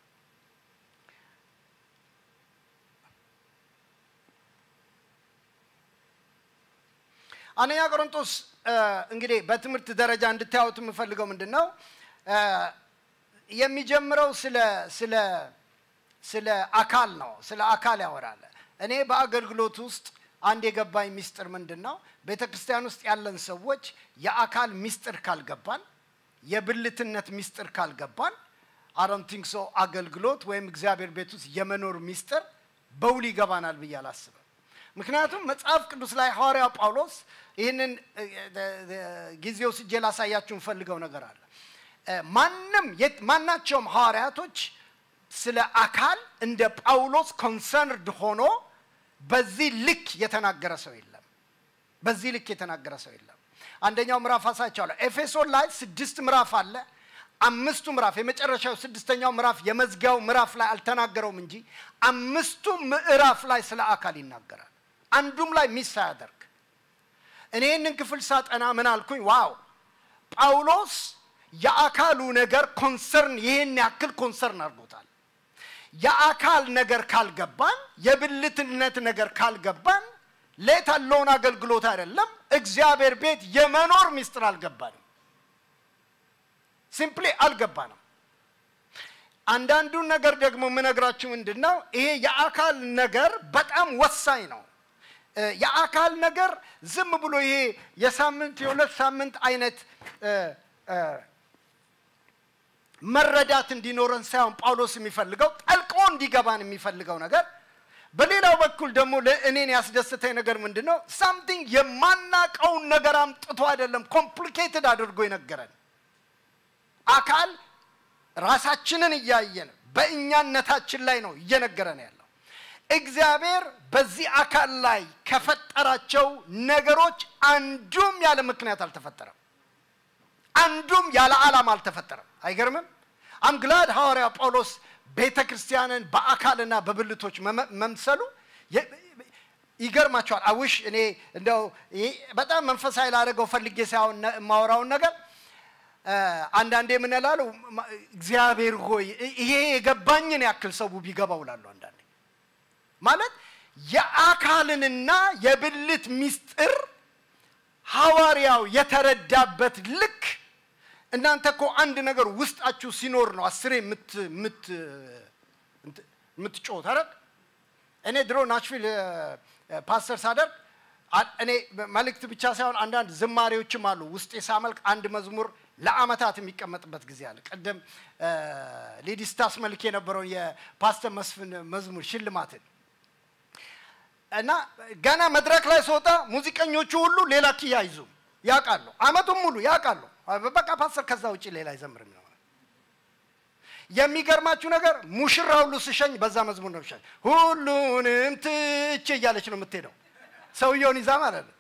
[SPEAKER 2] አንደኛ ቆሮንጦስ እ፣ እንግዲህ በትምህርት ደረጃ እንድታዩት የምፈልገው ምንድን ነው እ፣ የሚጀምረው ስለ ስለ ስለ አካል ነው ስለ አካል ያወራል እኔ በአገልግሎት ውስጥ አንድ የገባኝ ሚስጥር ምንድን ነው ቤተ ክርስቲያን ውስጥ ያለን ሰዎች የአካል ሚስጥር ካልገባን የብልትነት ሚስጥር ካልገባን አሮንቲንግ ሶ አገልግሎት ወይም እግዚአብሔር ቤት ውስጥ የመኖር ሚስጥር በውል ይገባናል ብዬ አላስብም ምክንያቱም መጽሐፍ ቅዱስ ላይ ሐዋርያው ጳውሎስ ይህንን እ፣ እ፣ እ፣ ጊዜ ወስጄ ላሳያችሁ እንፈልገው ነገር አለ እ፣ ማንም የት- ማናቸውም ሐዋርያቶች ስለ አካል እንደ ጳውሎስ ኮንሰርንድ ሆኖ በዚህ ልክ የተናገረ ሰው የለም በዚህ ልክ የተናገረ ሰው የለም አንደኛው ምዕራፍ አሳያቸዋለሁ ኤፌሶን ላይ ስድስት ምዕራፍ አለ አምስቱ ምዕራፍ የመጨረሻው ስድስተኛው ምዕራፍ የመዝጊያው ምዕራፍ ላይ አልተናገረውም እንጂ አምስቱ ምዕራፍ ላይ ስለ አካል ይናገራል አንዱም ላይ ሚስ ሳያደርግ እኔ ይህንን ክፍል ሳጠና ምን አልኩኝ ዋው ጳውሎስ የአካሉ ነገር ኮንሰርን ይህን ያክል ኮንሰርን አድርጎታል የአካል ነገር ካልገባን የብልትነት ነገር ካልገባን ሌት አለውን አገልግሎት አይደለም እግዚአብሔር ቤት የመኖር ሚስጥር አልገባንም ሲምፕሊ አልገባንም አንዳንዱን ነገር ደግሞ የምነግራችሁ ምንድን ነው ይሄ የአካል ነገር በጣም ወሳኝ ነው እ፣ የአካል ነገር ዝም ብሎ ይሄ የሳምንት የሁለት ሳምንት አይነት እ፣ እ፣ መረዳት እንዲኖረን ሳይሆን ጳውሎስ የሚፈልገው ጠልቆ እንዲገባን የሚፈልገው ነገር በሌላው በኩል ደግሞ ለእኔን ያስደስተኝ ነገር ምንድን ነው ሳምቲንግ የማናቀውን ነገር አምጥቶ አይደለም ኮምፕሊኬትድ አድርጎ የነገረን አካል ራሳችንን እያየን በእኛነታችን ላይ ነው እየነገረን ያለው እግዚአብሔር በዚህ አካል ላይ ከፈጠራቸው ነገሮች አንዱም ያለ ምክንያት አልተፈጠረም አንዱም ያለ ዓላማ አልተፈጠረም አይገርምም አምግላድ ሐዋርያ ጳውሎስ ቤተ ክርስቲያንን በአካልና በብልቶች መመ- መምሰሉ የ- ይገርማቸዋል አውሽ እኔ እንደው ይሄ በጣም መንፈሳዊ ላደረገው ፈልጌ ሳይሆን ነ- የማወራውን ነገር እ፣ አንዳንዴ ምን እላለሁ ማ- እግዚአብሔር ሆይ ይሄ የገባኝን ያክል ሰው ቢገባው እላለሁ አንዳንዴ ማለት የአካልንና የብልት ሚስጥር ሐዋርያው የተረዳበት ልክ እናንተ እኮ አንድ ነገር ውስጣችሁ ሲኖር ነው አስሬ የምት- የምት- እንት- የምትጮት አይደል እኔ ድሮ ናሽቪል እ፣ እ፣ ፓስተር ሳደርግ አ- እኔ መልእክት ብቻ ሳይሆን አንዳንድ ዝማሬዎችም አሉ ውስጤ ሳመልክ አንድ መዝሙር ለአመታት የሚቀመጥበት ጊዜ አለ። ቅድም እ፣ ሌዲ ስታስመልክ የነበረውን የፓስተር መስፍን መዝሙር ሽልማትን እና ገና መድረክ ላይ ስወጣ ሙዚቀኞቹ ሁሉ ሌላ ኪ አይዙም ያውቃሉ። አመቱን ሙሉ ያውቃሉ። በቃ ፓስተር ከዛ ውጭ ሌላ አይዘምርም ነው። የሚገርማችሁ ነገር ሙሽራ ሁሉ ስሸኝ በዛ መዝሙር ነው ሸኝ ሁሉንም ትቼ እያለች ነው የምትሄደው ሰውየውን ይዛ ማለት ነው።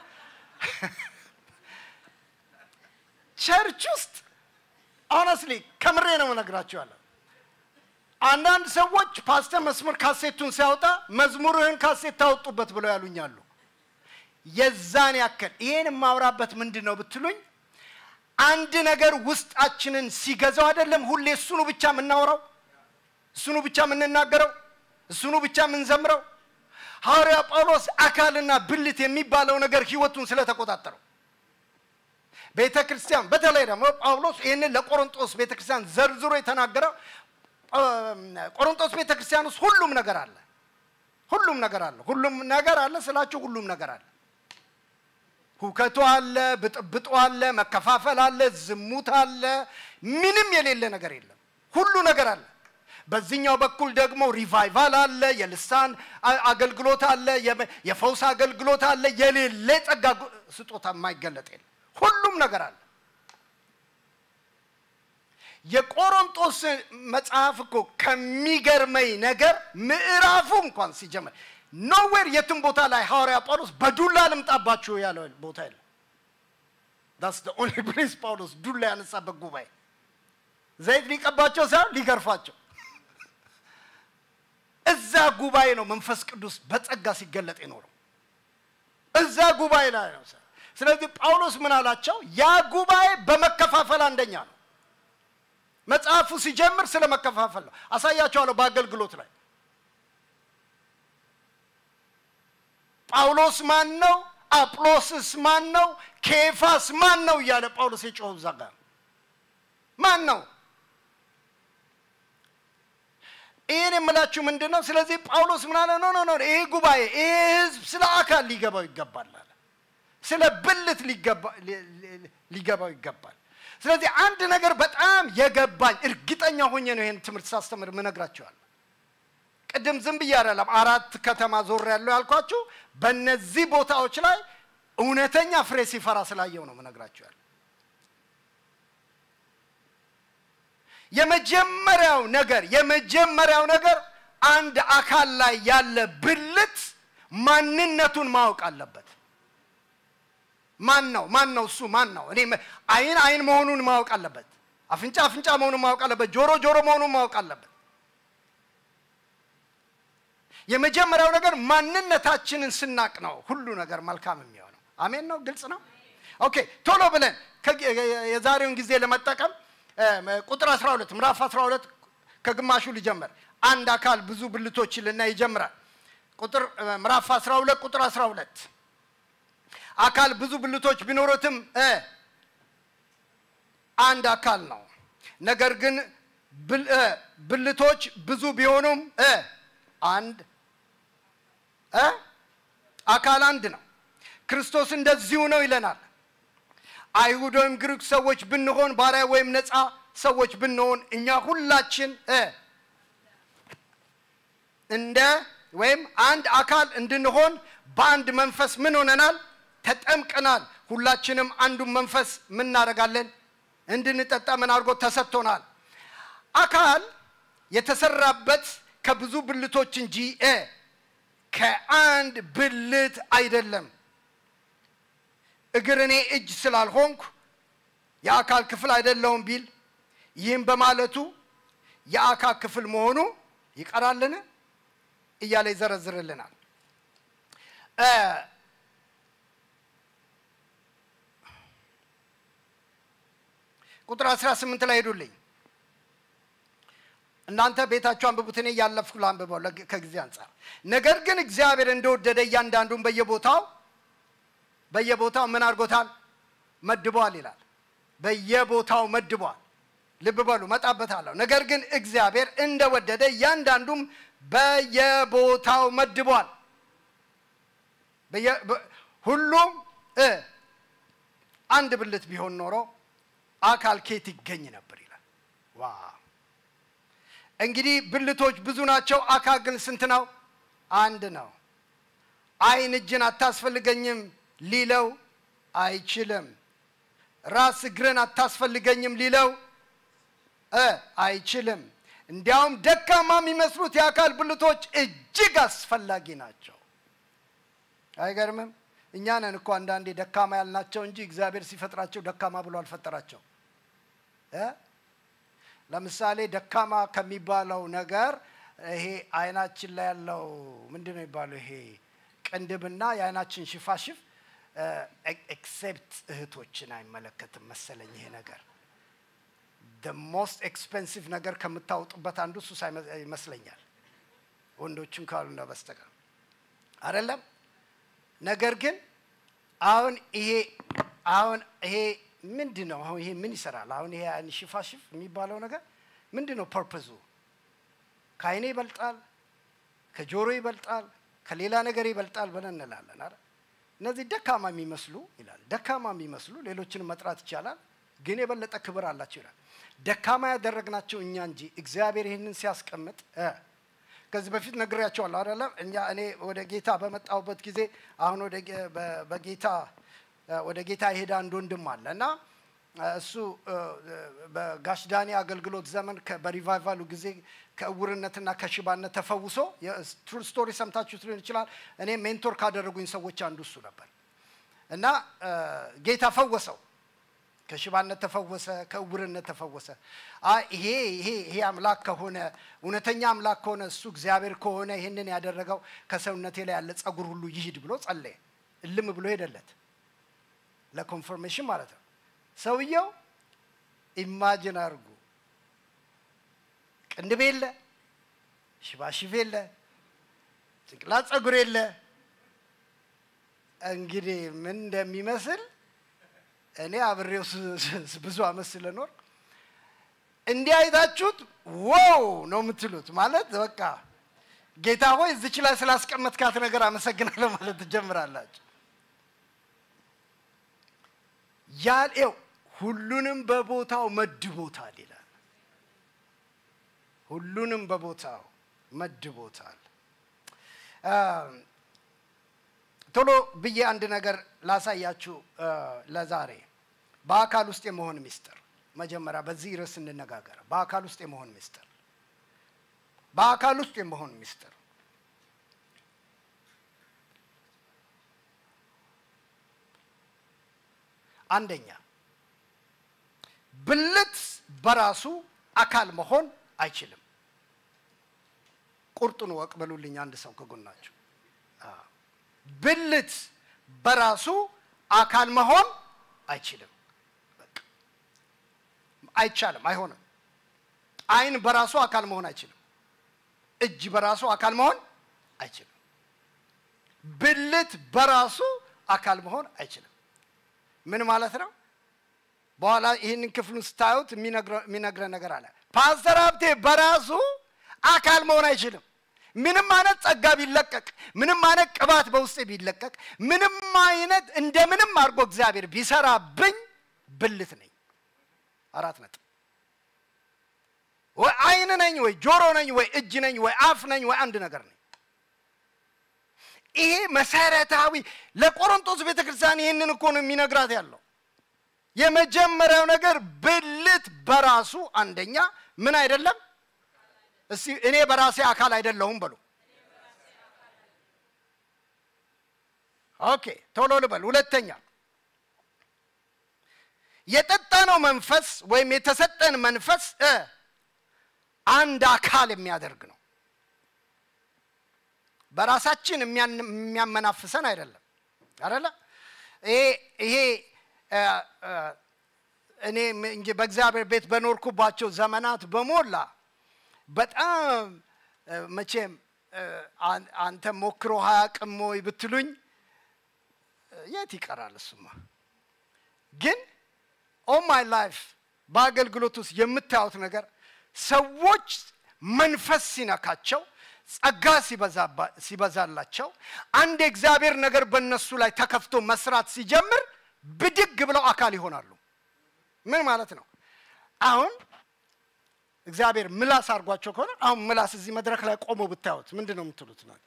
[SPEAKER 2] ቸርች ውስጥ ሆነስሊ ከምሬ ነው እነግራችኋለሁ። አንዳንድ ሰዎች ፓስተር መስመር ካሴቱን ሲያወጣ መዝሙርህን ካሴት ታወጡበት ብለው ያሉኛሉ። የዛን ያክል ይሄን የማውራበት ምንድን ነው ብትሉኝ አንድ ነገር ውስጣችንን ሲገዛው አይደለም ሁሌ እሱኑ ብቻ የምናወራው እሱኑ ብቻ የምንናገረው እሱኑ ብቻ የምንዘምረው ሐዋርያ ጳውሎስ አካልና ብልት የሚባለው ነገር ህይወቱን ስለተቆጣጠረው ቤተ ክርስቲያን በተለይ ደግሞ ጳውሎስ ይህንን ለቆሮንጦስ ቤተ ክርስቲያን ዘርዝሮ የተናገረው እ፣ ቆሮንጦስ ቤተ ክርስቲያን ውስጥ ሁሉም ነገር አለ ሁሉም ነገር አለ ሁሉም ነገር አለ ስላችሁ ሁሉም ነገር አለ ሁከቱ አለ ብጥብጡ አለ መከፋፈል አለ ዝሙት አለ ምንም የሌለ ነገር የለም ሁሉ ነገር አለ በዚህኛው በኩል ደግሞ ሪቫይቫል አለ የልሳን አ- አገልግሎት አለ የመ- የፈውስ አገልግሎት አለ የሌለ ጸጋ ጉ- ስጦታ የማይገለጥ የለም ሁሉም ነገር አለ የቆሮንጦስ መጽሐፍ እኮ ከሚገርመኝ ነገር ምዕራፉ እንኳን ሲጀምር ኖዌር የትም ቦታ ላይ ሐዋርያ ጳውሎስ በዱላ ልምጣባችሁ ያለው ቦታ የለም ዳስ ደ ኦንሊ ፕሌስ ጳውሎስ ዱላ ያነሳበት ጉባኤ ዘይት ሊቀባቸው ሳይሆን ሊገርፋቸው እዛ ጉባኤ ነው መንፈስ ቅዱስ በጸጋ ሲገለጥ የኖረው እዛ ጉባኤ ላይ ነው ስለዚህ ጳውሎስ ምን አላቸው ያ ጉባኤ በመከፋፈል አንደኛ ነው መጽሐፉ ሲጀምር ስለ መከፋፈል ነው አሳያቸዋለሁ በአገልግሎት ላይ ጳውሎስ ማን ነው አጵሎስስ ማን ነው ኬፋስ ማን ነው እያለ ጳውሎስ የጮኸው እዛ ጋር ማን ነው ይህን የምላችሁ ምንድን ነው ስለዚህ ጳውሎስ ምን አለ ኖ ኖ ኖ ይሄ ጉባኤ ይሄ ህዝብ ስለ አካል ሊገባው ይገባል አለ ስለ ብልት ሊገባ- ሊ- ሊ- ሊገባው ይገባል ስለዚህ አንድ ነገር በጣም የገባኝ እርግጠኛ ሆኜ ነው ይህን ትምህርት ሳስተምር ምነግራችኋል ቅድም ዝም ብዬ አይደለም አራት ከተማ ዞር ያለው ያልኳችሁ በእነዚህ ቦታዎች ላይ እውነተኛ ፍሬ ሲፈራ ስላየው ነው ምነግራችኋል የመጀመሪያው ነገር የመጀመሪያው ነገር አንድ አካል ላይ ያለ ብልት ማንነቱን ማወቅ አለበት ማን ነው ማን ነው እሱ ማን ነው እኔ መ- አይን አይን መሆኑን ማወቅ አለበት አፍንጫ አፍንጫ መሆኑን ማወቅ አለበት ጆሮ ጆሮ መሆኑን ማወቅ አለበት የመጀመሪያው ነገር ማንነታችንን ስናቅ ነው ሁሉ ነገር መልካም የሚሆነው አሜን ነው ግልጽ ነው ኦኬ ቶሎ ብለን ከ- የዛሬውን ጊዜ ለመጠቀም እ፣ ቁጥር 12 ምዕራፍ 12 ከግማሹ ሊጀምር አንድ አካል ብዙ ብልቶች ልና ይጀምራል ቁጥር እ፣ ምዕራፍ 12 ቁጥር 12 አካል ብዙ ብልቶች ቢኖሩትም እ፣ አንድ አካል ነው ነገር ግን ብል- እ፣ ብልቶች ብዙ ቢሆኑም እ፣ አንድ እ፣ አካል አንድ ነው ክርስቶስ እንደዚሁ ነው ይለናል አይሁድ ወይም ግሪክ ሰዎች ብንሆን ባሪያ ወይም ነፃ ሰዎች ብንሆን እኛ ሁላችን እ እንደ ወይም አንድ አካል እንድንሆን በአንድ መንፈስ ምን ሆነናል ተጠምቀናል ሁላችንም አንዱን መንፈስ ምን እናደርጋለን እንድንጠጣ ምን አድርጎ ተሰጥቶናል አካል የተሰራበት ከብዙ ብልቶች እንጂ እ ከአንድ ብልት አይደለም እግር እኔ እጅ ስላልሆንኩ የአካል ክፍል አይደለውም ቢል ይህም በማለቱ የአካል ክፍል መሆኑ ይቀራልን እያለ ይዘረዝርልናል እ፣ ቁጥር 18 ላይ ሄዱልኝ እናንተ ቤታችሁ አንብቡት እኔ እያለፍኩ ላንብበው ለግ- ከጊዜ አንጻር ነገር ግን እግዚአብሔር እንደወደደ እያንዳንዱን በየቦታው በየቦታው ምን አድርጎታል መድቧል ይላል በየቦታው መድቧል ልብ በሉ መጣበታለሁ ነገር ግን እግዚአብሔር እንደወደደ እያንዳንዱም በየቦታው መድቧል። በየ- በ- ሁሉም እ አንድ ብልት ቢሆን ኖሮ አካል ኬት ይገኝ ነበር ይላል። ዋ እንግዲህ ብልቶች ብዙ ናቸው፣ አካል ግን ስንት ነው? አንድ ነው። ዓይን እጅን አታስፈልገኝም ሊለው አይችልም። ራስ እግርን አታስፈልገኝም ሊለው እ አይችልም። እንዲያውም ደካማ የሚመስሉት የአካል ብልቶች እጅግ አስፈላጊ ናቸው። አይገርምም? እኛ ነን እኮ አንዳንዴ ደካማ ያልናቸው እንጂ እግዚአብሔር ሲፈጥራቸው ደካማ ብሎ አልፈጠራቸው እ ለምሳሌ ደካማ ከሚባለው ነገር ይሄ አይናችን ላይ ያለው ምንድን ነው የሚባለው? ይሄ ቅንድብና የአይናችን ሽፋሽፍ ኤክሴፕት እህቶችን አይመለከትም መሰለኝ ይሄ ነገር ሞስት ኤክስፔንሲቭ ነገር ከምታወጡበት አንዱ እሱ ሳይመ- ይመስለኛል ወንዶችን ካሉና በስተቀር አይደለም። ነገር ግን አሁን ይሄ አሁን ይሄ ምንድን ነው? አሁን ይሄ ምን ይሰራል? አሁን ይሄ አይን ሽፋሽፍ የሚባለው ነገር ምንድን ነው ፐርፐዙ? ከአይኔ ይበልጣል፣ ከጆሮ ይበልጣል፣ ከሌላ ነገር ይበልጣል ብለን እንላለን አይደል? እነዚህ ደካማ የሚመስሉ ይላል። ደካማ የሚመስሉ ሌሎችንም መጥራት ይቻላል፣ ግን የበለጠ ክብር አላቸው ይላል። ደካማ ያደረግናቸው እኛ እንጂ እግዚአብሔር ይህንን ሲያስቀምጥ እ ከዚህ በፊት ነግሬያቸዋለሁ አይደለም? እኛ እኔ ወደ ጌታ በመጣሁበት ጊዜ አሁን ወደ ጌ- በ- በጌታ እ ወደ ጌታ የሄደ አንድ ወንድም አለ እና እ እሱ እ በጋሽ ዳኒ አገልግሎት ዘመን ከ- በሪቫይቫሉ ጊዜ ከእውርነትና ከሽባነት ተፈውሶ ትሩ ስቶሪ ሰምታችሁት ሊሆን ይችላል። እኔ ሜንቶር ካደረጉኝ ሰዎች አንዱ እሱ ነበር እና እ ጌታ ፈወሰው። ከሽባነት ተፈወሰ፣ ከእውርነት ተፈወሰ። አይ ይሄ ይሄ ይሄ አምላክ ከሆነ እውነተኛ አምላክ ከሆነ እሱ እግዚአብሔር ከሆነ ይህንን ያደረገው ከሰውነቴ ላይ ያለ ጸጉር ሁሉ ይሂድ ብሎ ጸለየ። እልም ብሎ ሄደለት ለኮንፈርሜሽን ማለት ነው። ሰውየው ኢማጅን አድርጉ፣ ቅንድብ የለ፣ ሽባሽፍ የለ፣ ጭንቅላት ጸጉር የለ። እንግዲህ ምን እንደሚመስል እኔ አብሬው ስ- ስ- ብዙ አመት ስለኖር እንዲህ አይታችሁት ዋው ነው የምትሉት። ማለት በቃ ጌታ ሆይ እዚች ላይ ስላስቀመጥካት ነገር አመሰግናለሁ ማለት ትጀምራላችሁ። ያልው ሁሉንም በቦታው መድቦታል ይላል። ሁሉንም በቦታው መድቦታል። አ፣ ቶሎ ብዬ አንድ ነገር ላሳያችሁ አ፣ ለዛሬ በአካል ውስጥ የመሆን ምስጢር። መጀመሪያ በዚህ ርዕስ እንነጋገር። በአካል ውስጥ የመሆን ምስጢር፣ በአካል ውስጥ የመሆን ምስጢር። አንደኛ ብልት በራሱ አካል መሆን አይችልም። ቁርጡን ወቅ በሉልኝ አንድ ሰው ከጎናቸው አዎ። ብልት በራሱ አካል መሆን አይችልም። በቃ አይቻልም፣ አይሆንም። ዓይን በራሱ አካል መሆን አይችልም። እጅ በራሱ አካል መሆን አይችልም። ብልት በራሱ አካል መሆን አይችልም። ምን ማለት ነው? በኋላ ይህንን ክፍሉን ስታዩት የሚነግረን ነገር አለ። ፓስተር ሀብቴ በራሱ አካል መሆን አይችልም። ምንም አይነት ጸጋ ቢለቀቅ፣ ምንም አይነት ቅባት በውስጤ ቢለቀቅ፣ ምንም አይነት እንደምንም አድርጎ እግዚአብሔር ቢሰራብኝ ብልት ነኝ። አራት ነጥብ። ወይ ዓይን ነኝ፣ ወይ ጆሮ ነኝ፣ ወይ እጅ ነኝ፣ ወይ አፍ ነኝ፣ ወይ አንድ ነገር ነኝ። ይሄ መሰረታዊ ለቆሮንቶስ ቤተ ክርስቲያን ይህንን እኮ ነው የሚነግራት ያለው። የመጀመሪያው ነገር ብልት በራሱ አንደኛ ምን አይደለም። እስቲ እኔ በራሴ አካል አይደለሁም በሉ። ኦኬ ቶሎ ልበል። ሁለተኛ የጠጣነው መንፈስ ወይም የተሰጠን መንፈስ እ አንድ አካል የሚያደርግ ነው። በራሳችን የሚያን- የሚያመናፍሰን አይደለም አይደለ? ይሄ ይሄ እ፣ እ፣ እኔ ም- እንጂ በእግዚአብሔር ቤት በኖርኩባቸው ዘመናት በሞላ በጣም እ፣ መቼም እ፣ አን- አንተ ሞክሮ አያውቅም ወይ ብትሉኝ እ፣ የት ይቀራል እሱማ። ግን ኦል ማይ ላይፍ በአገልግሎት ውስጥ የምታዩት ነገር ሰዎች መንፈስ ሲነካቸው ጸጋ ሲበዛላቸው አንድ የእግዚአብሔር ነገር በእነሱ ላይ ተከፍቶ መስራት ሲጀምር ብድግ ብለው አካል ይሆናሉ። ምን ማለት ነው? አሁን እግዚአብሔር ምላስ አድርጓቸው ከሆነ አሁን ምላስ እዚህ መድረክ ላይ ቆሞ ብታዩት ምንድን ነው የምትሉት? ነው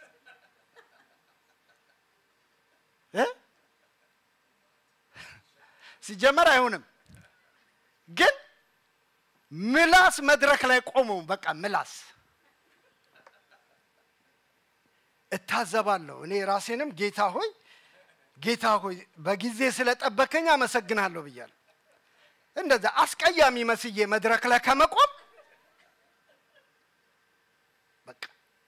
[SPEAKER 2] ሲጀመር አይሆንም። ግን ምላስ መድረክ ላይ ቆሞ በቃ ምላስ እታዘባለሁ። እኔ ራሴንም ጌታ ሆይ ጌታ ሆይ በጊዜ ስለጠበከኝ አመሰግናለሁ ብያለሁ። እንደዛ አስቀያሚ መስዬ መድረክ ላይ ከመቆም በቃ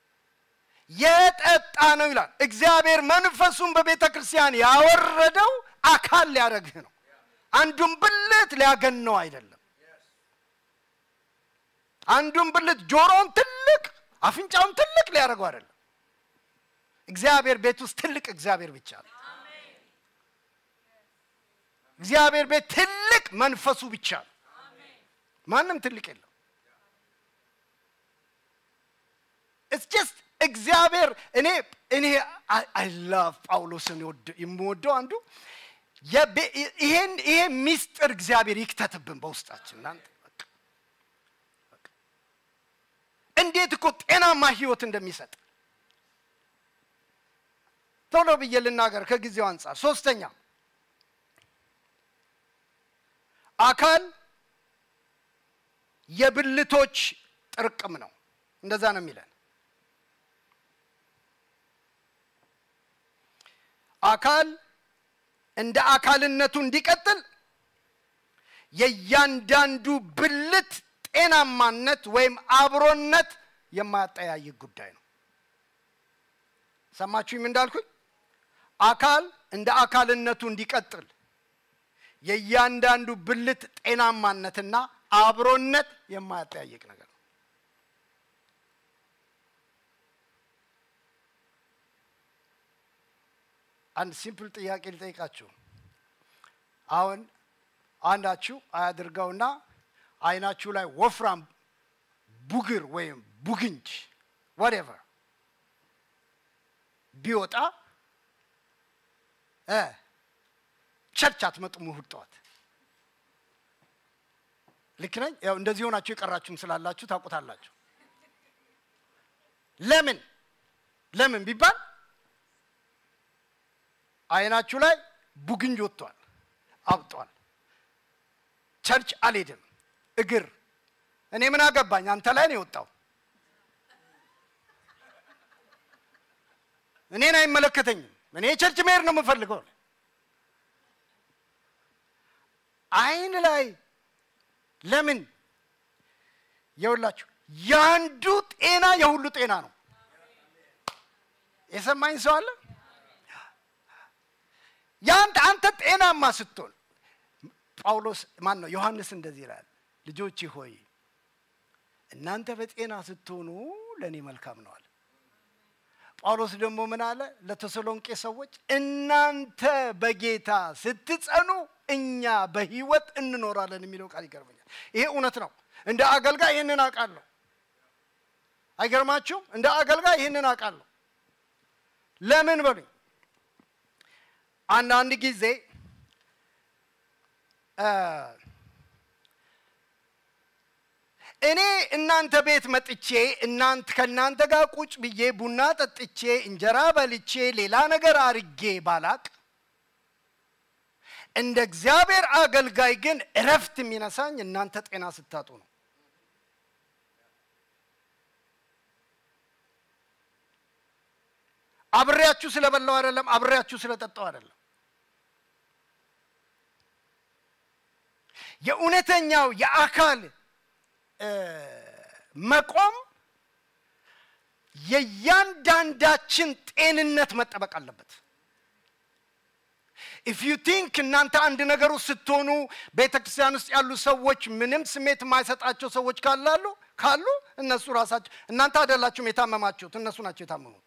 [SPEAKER 2] የጠጣ ነው ይላል እግዚአብሔር። መንፈሱን በቤተ ክርስቲያን ያወረደው አካል ሊያደርግህ ነው። አንዱን ብልት ሊያገነው አይደለም። አንዱን ብልት ጆሮውን ትልቅ አፍንጫውን ትልቅ ሊያደርገው አይደለም። እግዚአብሔር ቤት ውስጥ ትልቅ እግዚአብሔር ብቻ ነው። እግዚአብሔር ቤት ትልቅ መንፈሱ ብቻ ነው። ማንም ትልቅ የለም። ኢትስ ጀስት እግዚአብሔር እኔ እኔ አይ ላቭ ጳውሎስን የምወደው አንዱ ይሄን ይሄ ሚስጥር እግዚአብሔር ይክተትብን በውስጣችን እናንተ እንዴት እኮ ጤናማ ህይወት እንደሚሰጥ ቶሎ ብዬ ልናገር ከጊዜው አንጻር። ሶስተኛ አካል የብልቶች ጥርቅም ነው። እንደዛ ነው የሚለን። አካል እንደ አካልነቱ እንዲቀጥል የእያንዳንዱ ብልት ጤናማነት ወይም አብሮነት የማያጠያይቅ ጉዳይ ነው። ሰማችሁኝም እንዳልኩኝ አካል እንደ አካልነቱ እንዲቀጥል የእያንዳንዱ ብልት ጤናማነትና አብሮነት የማያጠያይቅ ነገር ነው። አንድ ሲምፕል ጥያቄ ልጠይቃችሁ። አሁን አንዳችሁ አያድርገውና አይናችሁ ላይ ወፍራም ቡግር ወይም ቡግንጅ ወሬቨር ቢወጣ ቸርች አትመጡም እሑድ ጠዋት። ልክ ነኝ? ያው እንደዚህ ሆናችሁ የቀራችሁም ስላላችሁ ታውቁታላችሁ። ለምን ለምን ቢባል አይናችሁ ላይ ቡግንጅ ወጥቷል፣ አብጧል። ቸርች አልሄድም። እግር እኔ ምን አገባኝ? አንተ ላይ ነው የወጣው። እኔን አይመለከተኝም። እኔ ቸርች መሄድ ነው የምፈልገው። አይን ላይ ለምን የውላችሁ የአንዱ ጤና የሁሉ ጤና ነው። የሰማኝ ሰው አለ? የአንተ አንተ ጤናማ ስትሆን ጳውሎስ ማን ነው ዮሐንስ እንደዚህ ይላል፣ ልጆቼ ሆይ እናንተ በጤና ስትሆኑ ለእኔ መልካም ነዋል። ጳውሎስ ደግሞ ምን አለ ለተሰሎንቄ ሰዎች እናንተ በጌታ ስትጸኑ እኛ በህይወት እንኖራለን የሚለው ቃል ይገርመኛል። ይሄ እውነት ነው። እንደ አገልጋይ ይህንን አውቃለሁ። አይገርማችሁም? እንደ አገልጋይ ይህንን አውቃለሁ። ለምን በሉኝ። አንዳንድ ጊዜ እኔ እናንተ ቤት መጥቼ እናንተ ከእናንተ ጋር ቁጭ ብዬ ቡና ጠጥቼ እንጀራ በልቼ ሌላ ነገር አርጌ ባላቅ እንደ እግዚአብሔር አገልጋይ ግን እረፍት የሚነሳኝ እናንተ ጤና ስታጡ ነው። አብሬያችሁ ስለበላው አይደለም፣ አብሬያችሁ ስለጠጣው አይደለም። የእውነተኛው የአካል መቆም የእያንዳንዳችን ጤንነት መጠበቅ አለበት። ኢፍ ዩ ቲንክ እናንተ አንድ ነገር ውስጥ ስትሆኑ ቤተ ክርስቲያን ውስጥ ያሉ ሰዎች ምንም ስሜት የማይሰጣቸው ሰዎች ካላሉ ካሉ እነሱ ራሳቸው እናንተ አይደላችሁም የታመማችሁት፣ እነሱ ናቸው የታመሙት።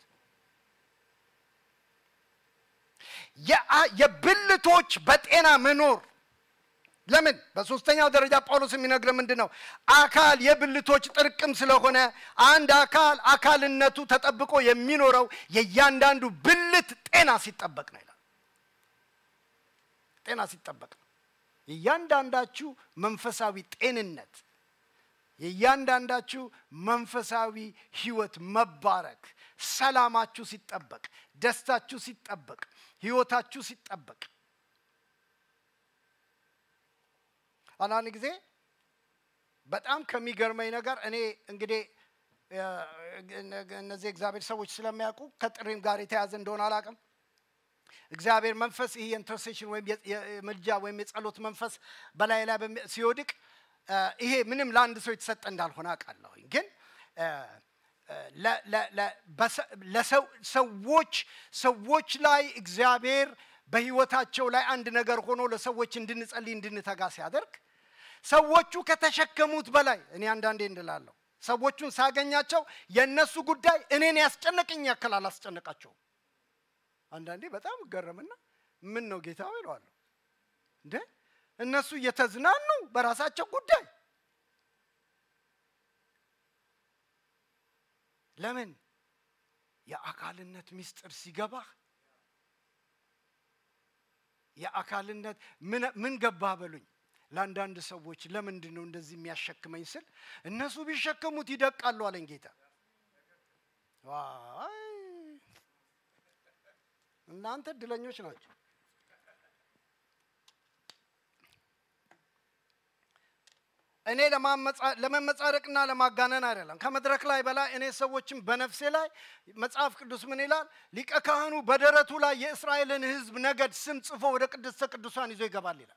[SPEAKER 2] የብልቶች በጤና መኖር ለምን? በሶስተኛው ደረጃ ጳውሎስ የሚነግረን ምንድን ነው? አካል የብልቶች ጥርቅም ስለሆነ አንድ አካል አካልነቱ ተጠብቆ የሚኖረው የእያንዳንዱ ብልት ጤና ሲጠበቅ ነው ይላል። ጤና ሲጠበቅ ነው። የእያንዳንዳችሁ መንፈሳዊ ጤንነት፣ የእያንዳንዳችሁ መንፈሳዊ ህይወት መባረክ፣ ሰላማችሁ ሲጠበቅ፣ ደስታችሁ ሲጠበቅ፣ ህይወታችሁ ሲጠበቅ አንዳንድ ጊዜ በጣም ከሚገርመኝ ነገር እኔ እንግዲህ እነዚህ እግዚአብሔር ሰዎች ስለሚያውቁ ከጥሪም ጋር የተያዘ እንደሆነ አላውቅም። እግዚአብሔር መንፈስ ይህ የኢንተርሴሽን ወይም የምልጃ ወይም የጸሎት መንፈስ በላይ ላይ ሲወድቅ ይሄ ምንም ለአንድ ሰው የተሰጠ እንዳልሆነ አውቃለሁኝ። ግን ሰዎች ሰዎች ላይ እግዚአብሔር በህይወታቸው ላይ አንድ ነገር ሆኖ ለሰዎች እንድንጸልይ እንድንተጋ ሲያደርግ ሰዎቹ ከተሸከሙት በላይ እኔ አንዳንዴ እንድላለሁ ሰዎቹን ሳገኛቸው የእነሱ ጉዳይ እኔን ያስጨነቀኝ ያክል አላስጨነቃቸውም። አንዳንዴ በጣም እገረምና ምን ነው ጌታ ይለዋለሁ እንደ እነሱ እየተዝናኑ በራሳቸው ጉዳይ ለምን የአካልነት ምስጢር ሲገባህ የአካልነት ምን ገባህ በሉኝ ለአንዳንድ ሰዎች ለምንድን ነው እንደዚህ የሚያሸክመኝ ስል እነሱ ቢሸከሙት ይደቃሉ አለኝ ጌታ። እናንተ እድለኞች ናቸው። እኔ ለመመጻደቅና ለማጋነን አይደለም። ከመድረክ ላይ በላይ እኔ ሰዎችም በነፍሴ ላይ መጽሐፍ ቅዱስ ምን ይላል? ሊቀ ካህኑ በደረቱ ላይ የእስራኤልን ሕዝብ ነገድ ስም ጽፎ ወደ ቅድስተ ቅዱሳን ይዞ ይገባል ይላል።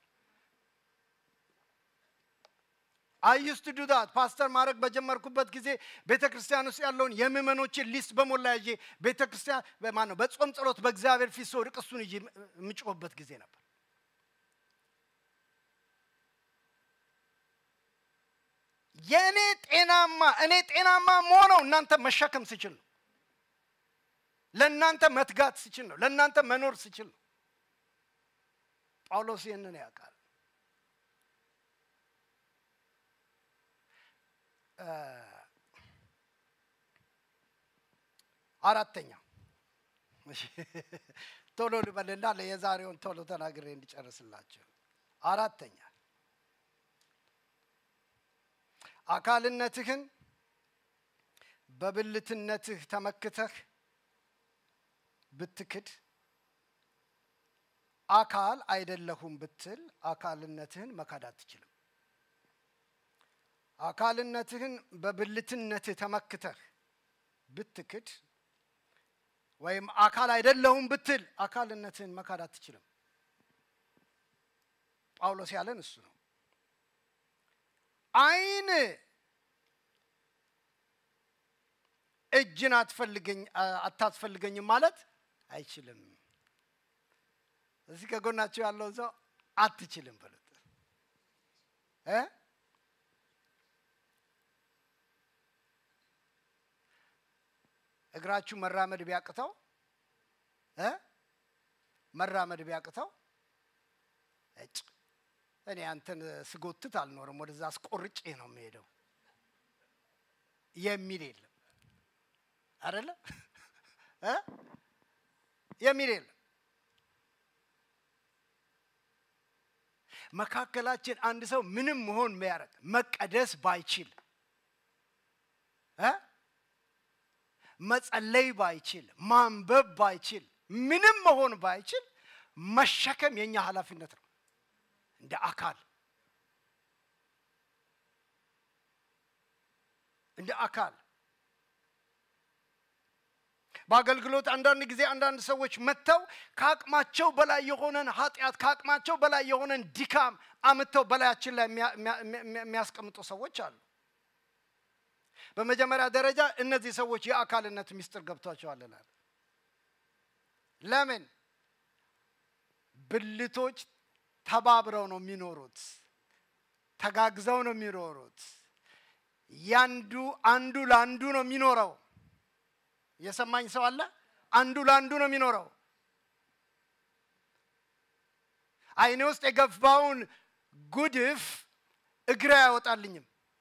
[SPEAKER 2] አይስቱ ዱዳት ፓስተር ማድረግ በጀመርኩበት ጊዜ ቤተ ክርስቲያን ውስጥ ያለውን የምእመኖችን ሊስት በሞላ ይዤ ቤተ ክርስቲያን ማን ነው በጾም ጸሎት በእግዚአብሔር ፊት ስወድቅ እሱን ይዤ የምጮህበት ጊዜ ነበር። የእኔ ጤናማ እኔ ጤናማ መሆነው እናንተ መሸከም ስችል ነው። ለእናንተ መትጋት ስችል ነው። ለእናንተ መኖር ስችል ነው። ጳውሎስ ይህንን ያውቃል። አራተኛ ቶሎ ልበልና የዛሬውን ቶሎ ተናግሬ እንዲጨርስላቸው። አራተኛ አካልነትህን በብልትነትህ ተመክተህ ብትክድ አካል አይደለሁም ብትል አካልነትህን መካድ አትችልም። አካልነትህን በብልትነትህ ተመክተህ ብትክድ ወይም አካል አይደለሁም ብትል አካልነትህን መካድ አትችልም። ጳውሎስ ያለን እሱ ነው። አይን እጅን አትፈልገኝ አታስፈልገኝም ማለት አይችልም። እዚህ ከጎናቸው ያለውን ሰው አትችልም በሉት እ እግራችሁ መራመድ ቢያቅተው እ መራመድ ቢያቅተው እጭ እኔ አንተን ስጎትት አልኖርም፣ ወደዛ አስቆርጬ ነው የምሄደው የሚል የለም አይደለ እ የሚል የለም። መካከላችን አንድ ሰው ምንም መሆን ቢያደርግ መቀደስ ባይችል እ መጸለይ ባይችል ማንበብ ባይችል ምንም መሆን ባይችል መሸከም የኛ ኃላፊነት ነው እንደ አካል እንደ አካል በአገልግሎት አንዳንድ ጊዜ አንዳንድ ሰዎች መጥተው ከአቅማቸው በላይ የሆነን ኃጢአት ከአቅማቸው በላይ የሆነን ድካም አምተው በላያችን ላይ የሚያስቀምጡ ሰዎች አሉ። በመጀመሪያ ደረጃ እነዚህ ሰዎች የአካልነት ምስጢር ገብቷቸዋልናል። ለምን? ብልቶች ተባብረው ነው የሚኖሩት፣ ተጋግዘው ነው የሚኖሩት። ያንዱ አንዱ ለአንዱ ነው የሚኖረው። የሰማኝ ሰው አለ? አንዱ ለአንዱ ነው የሚኖረው። አይኔ ውስጥ የገባውን ጉድፍ እግሬ አያወጣልኝም።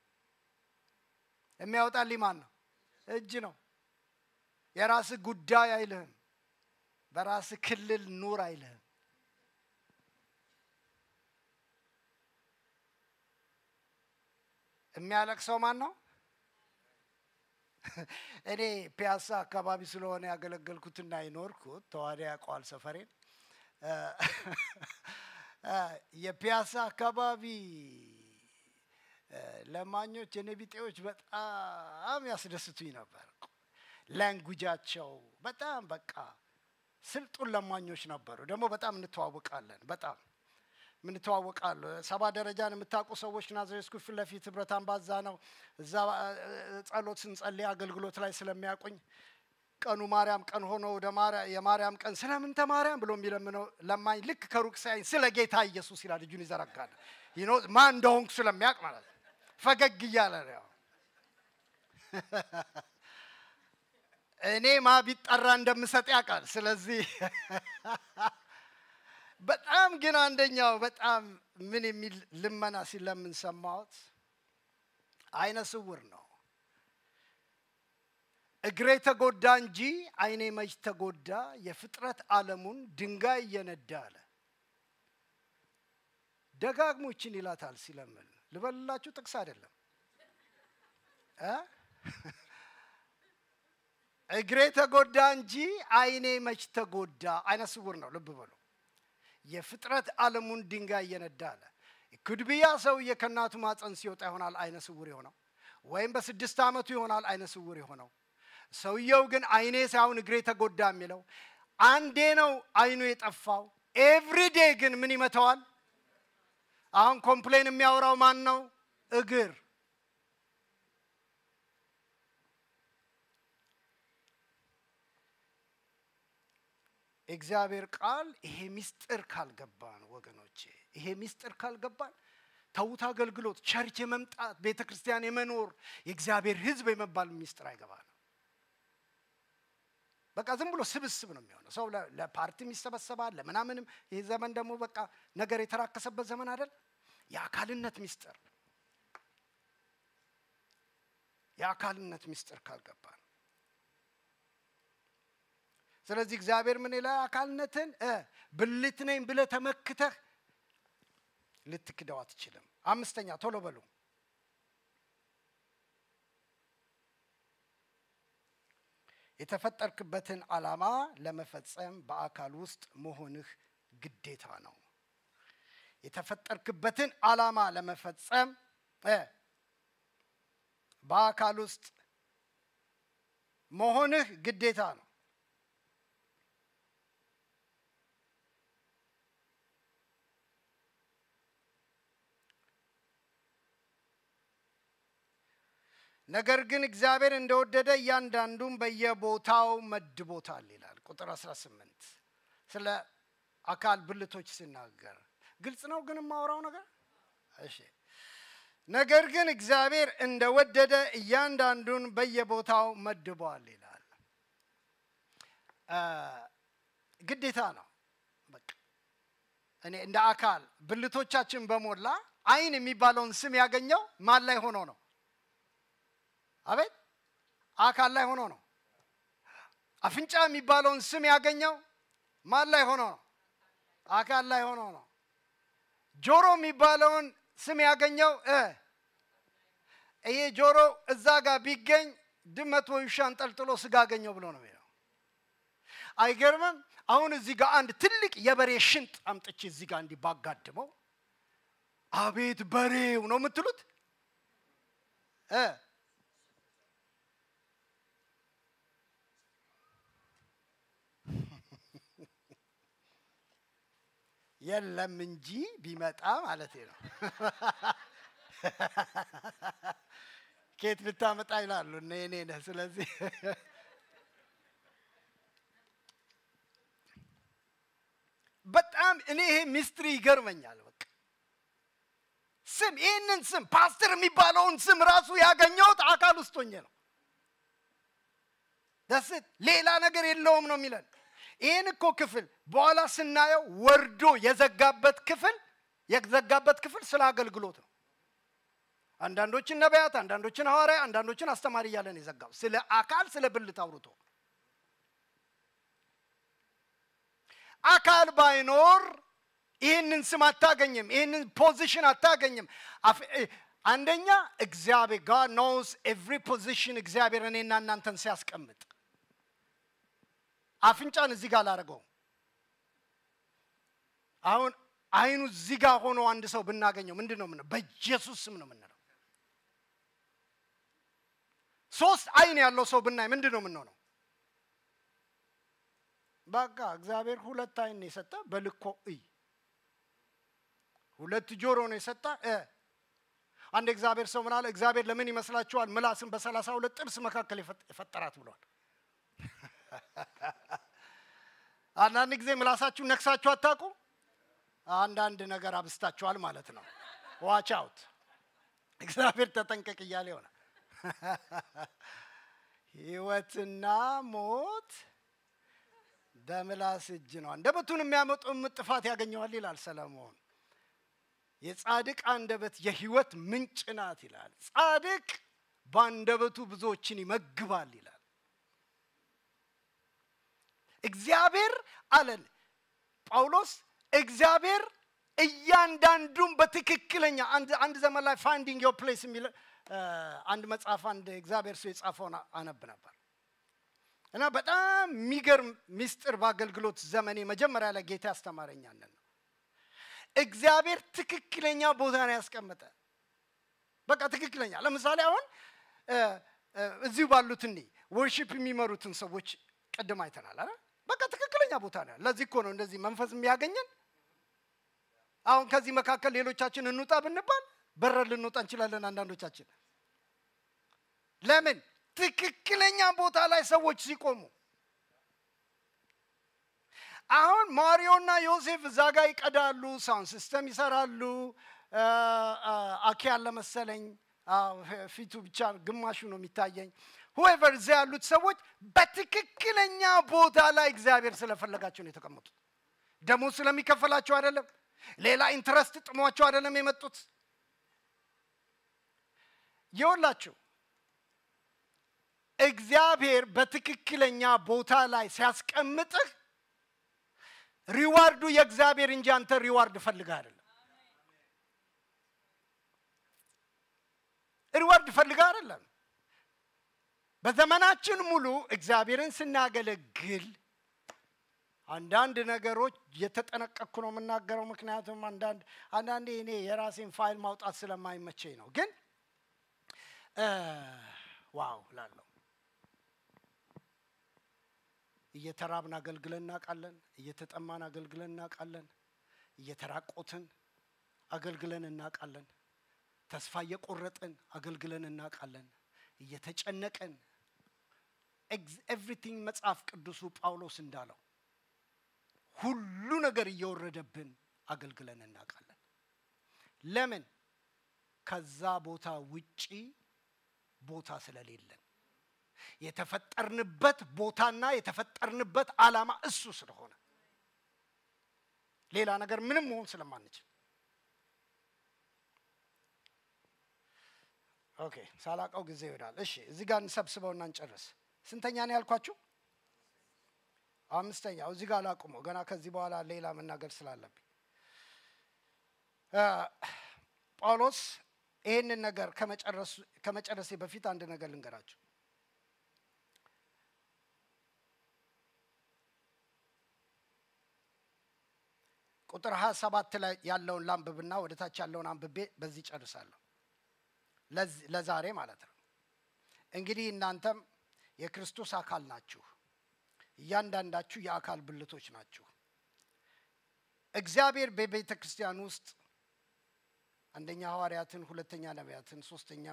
[SPEAKER 2] የሚያወጣልኝ ማን ነው? እጅ ነው። የራስህ ጉዳይ አይልህም። በራስህ ክልል ኑር አይልህም። የሚያለቅሰው ማን ነው? እኔ ፒያሳ አካባቢ ስለሆነ ያገለገልኩትና የኖርኩት ተዋዳ ያውቀዋል ሰፈሬን። የፒያሳ አካባቢ ለማኞች የኔቢጤዎች በጣም ያስደስቱኝ ነበር። ላንጉጃቸው በጣም በቃ ስልጡን ለማኞች ነበሩ። ደግሞ በጣም እንተዋወቃለን። በጣም ምንተዋወቃሉ። ሰባ ደረጃን የምታውቁ ሰዎች ናዝሬት ስኩል ፊት ለፊት ህብረት አምባዛ ነው። እዛ ጸሎት ስንጸልይ አገልግሎት ላይ ስለሚያውቁኝ ቀኑ ማርያም ቀን ሆኖ ወደ የማርያም ቀን ስለምን ተማርያም ብሎ የሚለምነው ለማኝ ልክ ከሩቅ ሳይኝ ስለ ጌታ ኢየሱስ ይላል። እጁን ይዘረጋል። ማን እንደሆንኩ ስለሚያውቅ ማለት ነው። ፈገግ እያለ ነው። እኔ ማ ቢጠራ እንደምሰጥ ያውቃል። ስለዚህ በጣም ግን አንደኛው በጣም ምን የሚል ልመና ሲለምን ሰማሁት። አይነ ስውር ነው። እግሬ ተጎዳ እንጂ አይኔ መች ተጎዳ፣ የፍጥረት ዓለሙን ድንጋይ እየነዳ አለ። ደጋግሞ ይችን ይላታል ሲለምን። ልበልላችሁ፣ ጥቅስ አይደለም። እግሬ ተጎዳ እንጂ አይኔ መች ተጎዳ። አይነ ስውር ነው። ልብ በሉ። የፍጥረት ዓለሙን ድንጋይ እየነዳ አለ። ኩድብያ ሰውዬ ከእናቱ ማፀን ሲወጣ ይሆናል አይነ ስውር የሆነው፣ ወይም በስድስት ዓመቱ ይሆናል አይነ ስውር የሆነው። ሰውየው ግን አይኔ ሳይሆን እግሬ ተጎዳ የሚለው አንዴ ነው አይኑ የጠፋው። ኤቭሪዴ ግን ምን ይመተዋል? አሁን ኮምፕሌን የሚያወራው ማን ነው? እግር እግዚአብሔር ቃል ይሄ ሚስጥር ካልገባን ወገኖቼ፣ ይሄ ሚስጥር ካልገባን ተውት አገልግሎት፣ ቸርች የመምጣት ቤተ ክርስቲያን የመኖር የእግዚአብሔር ሕዝብ የመባል ሚስጥር አይገባንም። በቃ ዝም ብሎ ስብስብ ነው የሚሆነው። ሰው ለፓርቲም ይሰበሰባል፣ ለምናምንም። ይህ ዘመን ደግሞ በቃ ነገር የተራከሰበት ዘመን አይደል? የአካልነት ሚስጥር የአካልነት ሚስጥር ካልገባን ስለዚህ እግዚአብሔር ምን ይላል? አካልነትን ብልት ነኝ ብለህ ተመክተህ ልትክደው አትችልም። አምስተኛ ቶሎ በሉ። የተፈጠርክበትን ዓላማ ለመፈጸም በአካል ውስጥ መሆንህ ግዴታ ነው። የተፈጠርክበትን ዓላማ ለመፈጸም በአካል ውስጥ መሆንህ ግዴታ ነው። ነገር ግን እግዚአብሔር እንደወደደ እያንዳንዱም በየቦታው መድቦታል ይላል። ቁጥር 18 ስለ አካል ብልቶች ሲናገር ግልጽ ነው። ግን የማወራው ነገር እሺ። ነገር ግን እግዚአብሔር እንደወደደ እያንዳንዱን በየቦታው መድቧል ይላል። ግዴታ ነው። በቃ እኔ እንደ አካል ብልቶቻችን በሞላ አይን የሚባለውን ስም ያገኘው ማን ላይ ሆኖ ነው? አቤት አካል ላይ ሆኖ ነው። አፍንጫ የሚባለውን ስም ያገኘው ማን ላይ ሆኖ ነው? አካል ላይ ሆኖ ነው። ጆሮ የሚባለውን ስም ያገኘው ይሄ ጆሮ እዛ ጋር ቢገኝ ድመት ወይ ውሻ አንጠልጥሎ ስጋ አገኘው ብሎ ነው የሚለው። አይገርምም? አሁን እዚህ ጋር አንድ ትልቅ የበሬ ሽንጥ አምጥቼ እዚህ ጋር እንዲህ ባጋድመው አቤት በሬው ነው የምትሉት እ የለም እንጂ ቢመጣ ማለት ነው። ኬት ልታመጣ ይላሉ እነ የኔ ነህ። ስለዚህ በጣም እኔ ይሄ ሚስትሪ ይገርመኛል። በቃ ስም ይህንን ስም ፓስተር የሚባለውን ስም ራሱ ያገኘሁት አካል ውስጥ ሆኜ ነው። ደስት ሌላ ነገር የለውም ነው የሚለን። ይህን እኮ ክፍል በኋላ ስናየው ወርዶ የዘጋበት ክፍል የዘጋበት ክፍል ስለ አገልግሎት ነው። አንዳንዶችን ነቢያት፣ አንዳንዶችን ሐዋርያ፣ አንዳንዶችን አስተማሪ እያለ ነው የዘጋው። ስለ አካል ስለ ብልት አውርቶ አካል ባይኖር ይህንን ስም አታገኝም፣ ይህንን ፖዚሽን አታገኝም። አንደኛ እግዚአብሔር ጋድ ኖውስ ኤቭሪ ፖዚሽን እግዚአብሔር እኔና እናንተን ሲያስቀምጥ አፍንጫን እዚህ ጋር ላደርገው አሁን አይኑ እዚህ ጋር ሆኖ አንድ ሰው ብናገኘው ምንድን ነው የምንለው? በኢየሱስ ስም ነው የምንለው። ሶስት አይን ያለው ሰው ብናይ ምንድን ነው የምንሆነው? በቃ እግዚአብሔር ሁለት አይን ነው የሰጠ፣ በልኮ እይ። ሁለት ጆሮ ነው የሰጠ። አንድ እግዚአብሔር ሰው ምን አለ? እግዚአብሔር ለምን ይመስላችኋል ምላስን በሰላሳ ሁለት ጥርስ መካከል የፈጠራት ብሏል። አንዳንድ ጊዜ ምላሳችሁን ነክሳችሁ አታውቁ? አንዳንድ ነገር አብስታችኋል ማለት ነው። ዋች አውት እግዚአብሔር ተጠንቀቅ እያለ ይሆናል። ህይወትና ሞት በምላስ እጅ ነው፣ አንደበቱን የሚያመጡ ጥፋት ያገኘዋል ይላል ሰለሞን። የጻድቅ አንደበት የህይወት ምንጭ ናት ይላል። ጻድቅ በአንደበቱ ብዙዎችን ይመግባል ይላል። እግዚአብሔር አለን ጳውሎስ እግዚአብሔር እያንዳንዱን በትክክለኛ አንድ ዘመን ላይ ፋይንዲንግ ዮር ፕሌስ የሚል አንድ መጽሐፍ አንድ እግዚአብሔር ሰው የጻፈውን አነብ ነበር እና በጣም የሚገርም ሚስጥር በአገልግሎት ዘመኔ መጀመሪያ ላይ ጌታ ያስተማረኛንን ነው። እግዚአብሔር ትክክለኛ ቦታ ነው ያስቀመጠ። በቃ ትክክለኛ ለምሳሌ አሁን እዚሁ ባሉት እኔ ወርሺፕ የሚመሩትን ሰዎች ቅድም አይተናል አይደል? በቃ ትክክለኛ ቦታ ነው። ለዚህ እኮ ነው እንደዚህ መንፈስ የሚያገኘን። አሁን ከዚህ መካከል ሌሎቻችን እንውጣ ብንባል በረር ልንወጣ እንችላለን። አንዳንዶቻችን ለምን? ትክክለኛ ቦታ ላይ ሰዎች ሲቆሙ። አሁን ማሪዮና ዮሴፍ እዛ ጋር ይቀዳሉ፣ ሳውንድ ሲስተም ይሰራሉ። አኬ ያለ መሰለኝ ፊቱ ብቻ ግማሹ ነው የሚታየኝ። ሁኤቨር እዚያ ያሉት ሰዎች በትክክለኛ ቦታ ላይ እግዚአብሔር ስለፈለጋቸው ነው የተቀመጡት። ደሞዝ ስለሚከፈላቸው አይደለም። ሌላ ኢንትረስት ጥሟቸው አይደለም የመጡት። ይኸውላችሁ እግዚአብሔር በትክክለኛ ቦታ ላይ ሲያስቀምጥህ ሪዋርዱ የእግዚአብሔር እንጂ አንተ ሪዋርድ ፈልገህ አይደለም። ሪዋርድ ፈልገህ አይደለም። በዘመናችን ሙሉ እግዚአብሔርን ስናገለግል አንዳንድ ነገሮች የተጠነቀቅኩ ነው የምናገረው። ምክንያቱም አንዳንድ አንዳንዴ እኔ የራሴን ፋይል ማውጣት ስለማይመቸኝ ነው። ግን ዋው ላለው እየተራብን አገልግለን እናውቃለን። እየተጠማን አገልግለን እናውቃለን። እየተራቆትን አገልግለን እናውቃለን። ተስፋ እየቆረጥን አገልግለን እናውቃለን። እየተጨነቅን ኤቭሪቲንግ መጽሐፍ ቅዱሱ ጳውሎስ እንዳለው ሁሉ ነገር እየወረደብን አገልግለን እናውቃለን። ለምን? ከዛ ቦታ ውጪ ቦታ ስለሌለን የተፈጠርንበት ቦታና የተፈጠርንበት ዓላማ እሱ ስለሆነ ሌላ ነገር ምንም መሆን ስለማንችል ኦኬ፣ ሳላቀው ጊዜ ይሄዳል። እሺ፣ እዚህ ጋር እንሰብስበውና እንጨርስ። ስንተኛ ነው ያልኳችሁ? አምስተኛው። እዚህ ጋር ላቁመው፣ ገና ከዚህ በኋላ ሌላ መናገር ስላለብኝ። ጳውሎስ ይህንን ነገር ከመጨረሴ በፊት አንድ ነገር ልንገራችሁ። ቁጥር ሀያ ሰባት ላይ ያለውን ላንብብና ወደ ታች ያለውን አንብቤ በዚህ ጨርሳለሁ። ለዛሬ ማለት ነው። እንግዲህ እናንተም የክርስቶስ አካል ናችሁ፣ እያንዳንዳችሁ የአካል ብልቶች ናችሁ። እግዚአብሔር በቤተ ክርስቲያን ውስጥ አንደኛ ሐዋርያትን፣ ሁለተኛ ነቢያትን፣ ሶስተኛ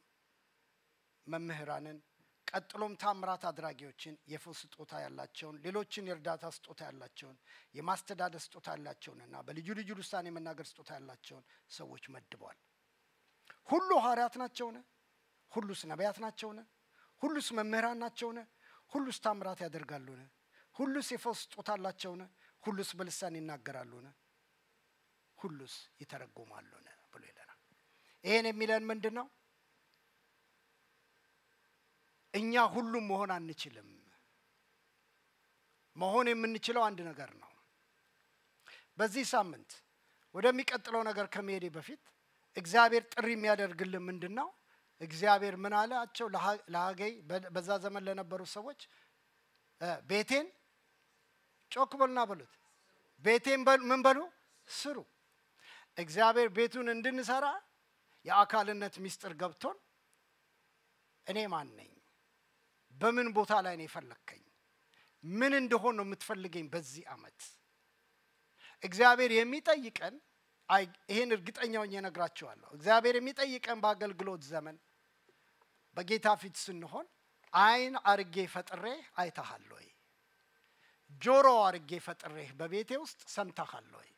[SPEAKER 2] መምህራንን፣ ቀጥሎም ታምራት አድራጊዎችን፣ የፈውስ ስጦታ ያላቸውን፣ ሌሎችን የእርዳታ ስጦታ ያላቸውን፣ የማስተዳደር ስጦታ ያላቸውንና በልዩ ልዩ ልሳን የመናገር ስጦታ ያላቸውን ሰዎች መድቧል። ሁሉ ሐዋርያት ናቸውን? ሁሉስ ነቢያት ናቸውን? ሁሉስ መምህራን ናቸውን? ሁሉስ ታምራት ያደርጋሉን? ሁሉስ የፈውስ ስጦታ አላቸውን? ሁሉስ በልሳን ይናገራሉን? ሁሉስ ይተረጉማሉን ብሎ ይለናል። ይሄን የሚለን ምንድን ነው? እኛ ሁሉም መሆን አንችልም። መሆን የምንችለው አንድ ነገር ነው። በዚህ ሳምንት ወደሚቀጥለው ነገር ከመሄዴ በፊት እግዚአብሔር ጥሪ የሚያደርግልን ምንድን ነው? እግዚአብሔር ምን አላቸው ለሀገይ በዛ ዘመን ለነበሩ ሰዎች ቤቴን ጮክ በሉና በሉት ቤቴን ምን በሉ ስሩ። እግዚአብሔር ቤቱን እንድንሰራ የአካልነት ምስጢር ገብቶን እኔ ማን ነኝ? በምን ቦታ ላይ ነው የፈለግከኝ? ምን እንደሆን ነው የምትፈልገኝ በዚህ ዓመት? እግዚአብሔር የሚጠይቀን ይህን እርግጠኛ ሆኜ እነግራችኋለሁ። እግዚአብሔር የሚጠይቀን በአገልግሎት ዘመን በጌታ ፊት ስንሆን ዓይን አርጌ ፈጥሬ አይተሃል ወይ? ጆሮ አርጌ ፈጥሬህ በቤቴ ውስጥ ሰምተሃል ወይ?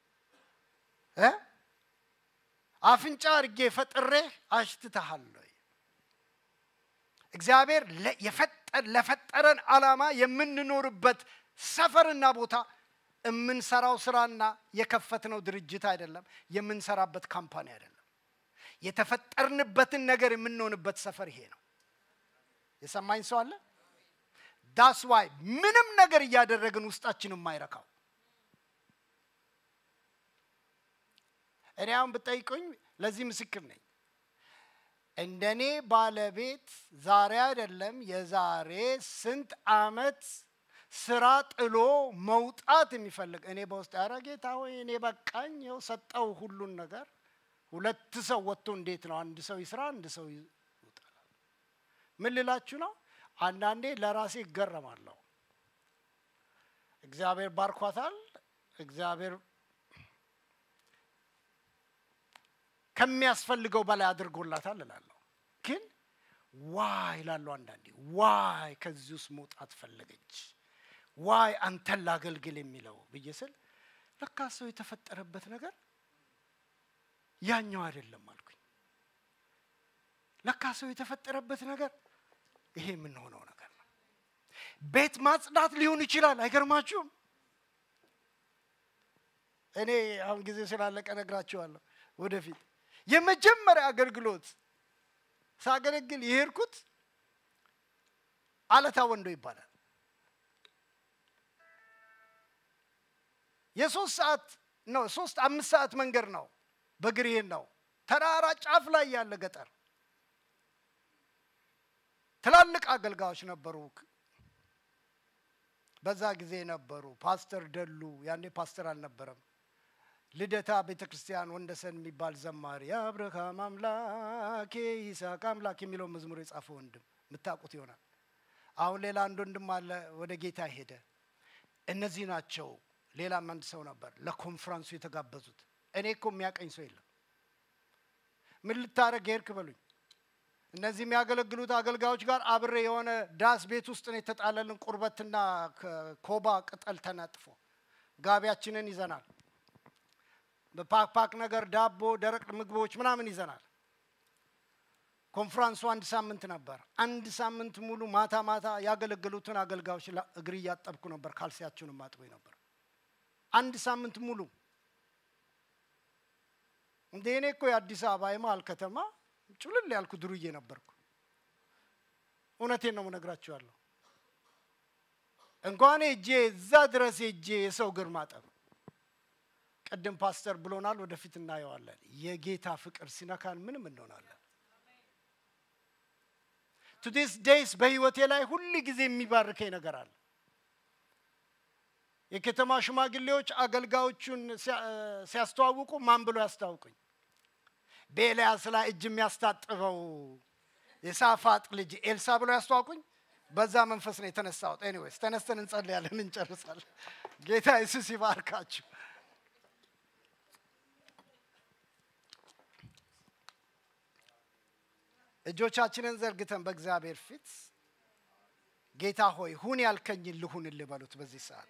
[SPEAKER 2] አፍንጫ አርጌ ፈጥሬህ አሽትተሃል ወይ? እግዚአብሔር ለፈጠረን ዓላማ የምንኖርበት ሰፈርና ቦታ የምንሰራው ስራና የከፈትነው ድርጅት አይደለም። የምንሰራበት ካምፓኒ አይደለም። የተፈጠርንበትን ነገር የምንሆንበት ሰፈር ይሄ ነው። የሰማኝ ሰው አለ? ዳስ ዋይ ምንም ነገር እያደረግን ውስጣችን የማይረካው እኔ አሁን ብጠይቁኝ ለዚህ ምስክር ነኝ። እንደኔ ባለቤት ዛሬ አይደለም የዛሬ ስንት ዓመት ስራ ጥሎ መውጣት የሚፈልግ እኔ በውስጥ ያረ ጌታ ሆይ እኔ በቃኝ፣ ይኸው ሰጠው ሁሉን ነገር። ሁለት ሰው ወጥቶ እንዴት ነው አንድ ሰው ይስራ አንድ ሰው ይውጣል? ምን ልላችሁ ነው? አንዳንዴ ለራሴ ይገረማለሁ። እግዚአብሔር ባርኳታል፣ እግዚአብሔር ከሚያስፈልገው በላይ አድርጎላታል እላለሁ። ግን ዋይ እላለሁ አንዳንዴ ዋይ ከዚህ ውስጥ መውጣት ፈለገች ዋይ አንተን ላገልግል የሚለው ብዬ ስል ለካ ሰው የተፈጠረበት ነገር ያኛው አይደለም አልኩኝ። ለካ ሰው የተፈጠረበት ነገር ይሄ የምንሆነው ነገር ነው። ቤት ማጽዳት ሊሆን ይችላል። አይገርማችሁም? እኔ አሁን ጊዜ ስላለቀ ነግራችኋለሁ። ወደፊት የመጀመሪያ አገልግሎት ሳገለግል የሄድኩት አለታ ወንዶ ይባላል። የሶስት ሰዓት ነው ሶስት አምስት ሰዓት መንገድ ነው በእግር ይሄን ነው ተራራ ጫፍ ላይ ያለ ገጠር ትላልቅ አገልጋዮች ነበሩ በዛ ጊዜ ነበሩ ፓስተር ደሉ ያኔ ፓስተር አልነበረም ልደታ ቤተ ክርስቲያን ወንደሰን የሚባል ዘማሪ የአብርሃም አምላክ ይስሐቅ አምላክ የሚለው መዝሙር የጻፈ ወንድም የምታውቁት ይሆናል አሁን ሌላ አንድ ወንድም አለ ወደ ጌታ ሄደ እነዚህ ናቸው ሌላም አንድ ሰው ነበር ለኮንፍራንሱ የተጋበዙት። እኔ እኮ የሚያቀኝ ሰው የለም። ምን ልታደረግ ሄድክ በሉኝ። እነዚህ የሚያገለግሉት አገልጋዮች ጋር አብሬ የሆነ ዳስ ቤት ውስጥ ነው የተጣለልን ቁርበትና ኮባ ቅጠል ተነጥፎ ጋቢያችንን ይዘናል። በፓክፓክ ነገር ዳቦ፣ ደረቅ ምግቦች ምናምን ይዘናል። ኮንፍራንሱ አንድ ሳምንት ነበር። አንድ ሳምንት ሙሉ ማታ ማታ ያገለገሉትን አገልጋዮች እግር እያጠብኩ ነበር። ካልሲያችሁንም አጥቦኝ ነበር። አንድ ሳምንት ሙሉ እንደ እኔ እኮ የአዲስ አበባ የመሀል ከተማ ጩልል ያልኩ ድሩዬ ነበርኩ። እውነቴን ነው የምነግራችኋለሁ። እንኳን እጄ እዛ ድረስ እጄ የሰው እግር ማጠብ ቅድም ፓስተር ብሎናል፣ ወደፊት እናየዋለን። የጌታ ፍቅር ሲነካን ምንም እንሆናለን። ቱዲስ ዴይስ በህይወቴ ላይ ሁል ጊዜ የሚባርከኝ ነገር አለ። የከተማ ሽማግሌዎች አገልጋዮቹን ሲያስተዋውቁ ማን ብሎ ያስተዋውቁኝ? በኤልያስ ላይ እጅ የሚያስታጥበው የሳፋጥ ልጅ ኤልሳ ብሎ ያስተዋውቁኝ። በዛ መንፈስ ነው የተነሳሁት። ኤኒዌይስ ተነስተን እንጸልያለን፣ እንጨርሳለን። ጌታ ኢየሱስ ይባርካችሁ። እጆቻችንን ዘርግተን በእግዚአብሔር ፊት ጌታ ሆይ ሁን ያልከኝን ልሁንልህ በሉት። በዚህ ሰዓት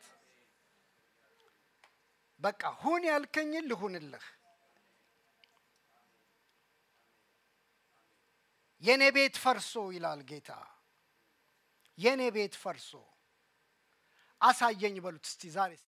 [SPEAKER 2] በቃ ሁን ያልከኝን ልሁንልህ። የኔ ቤት ፈርሶ ይላል ጌታ። የኔ ቤት ፈርሶ አሳየኝ በሉት እስቲ ዛሬ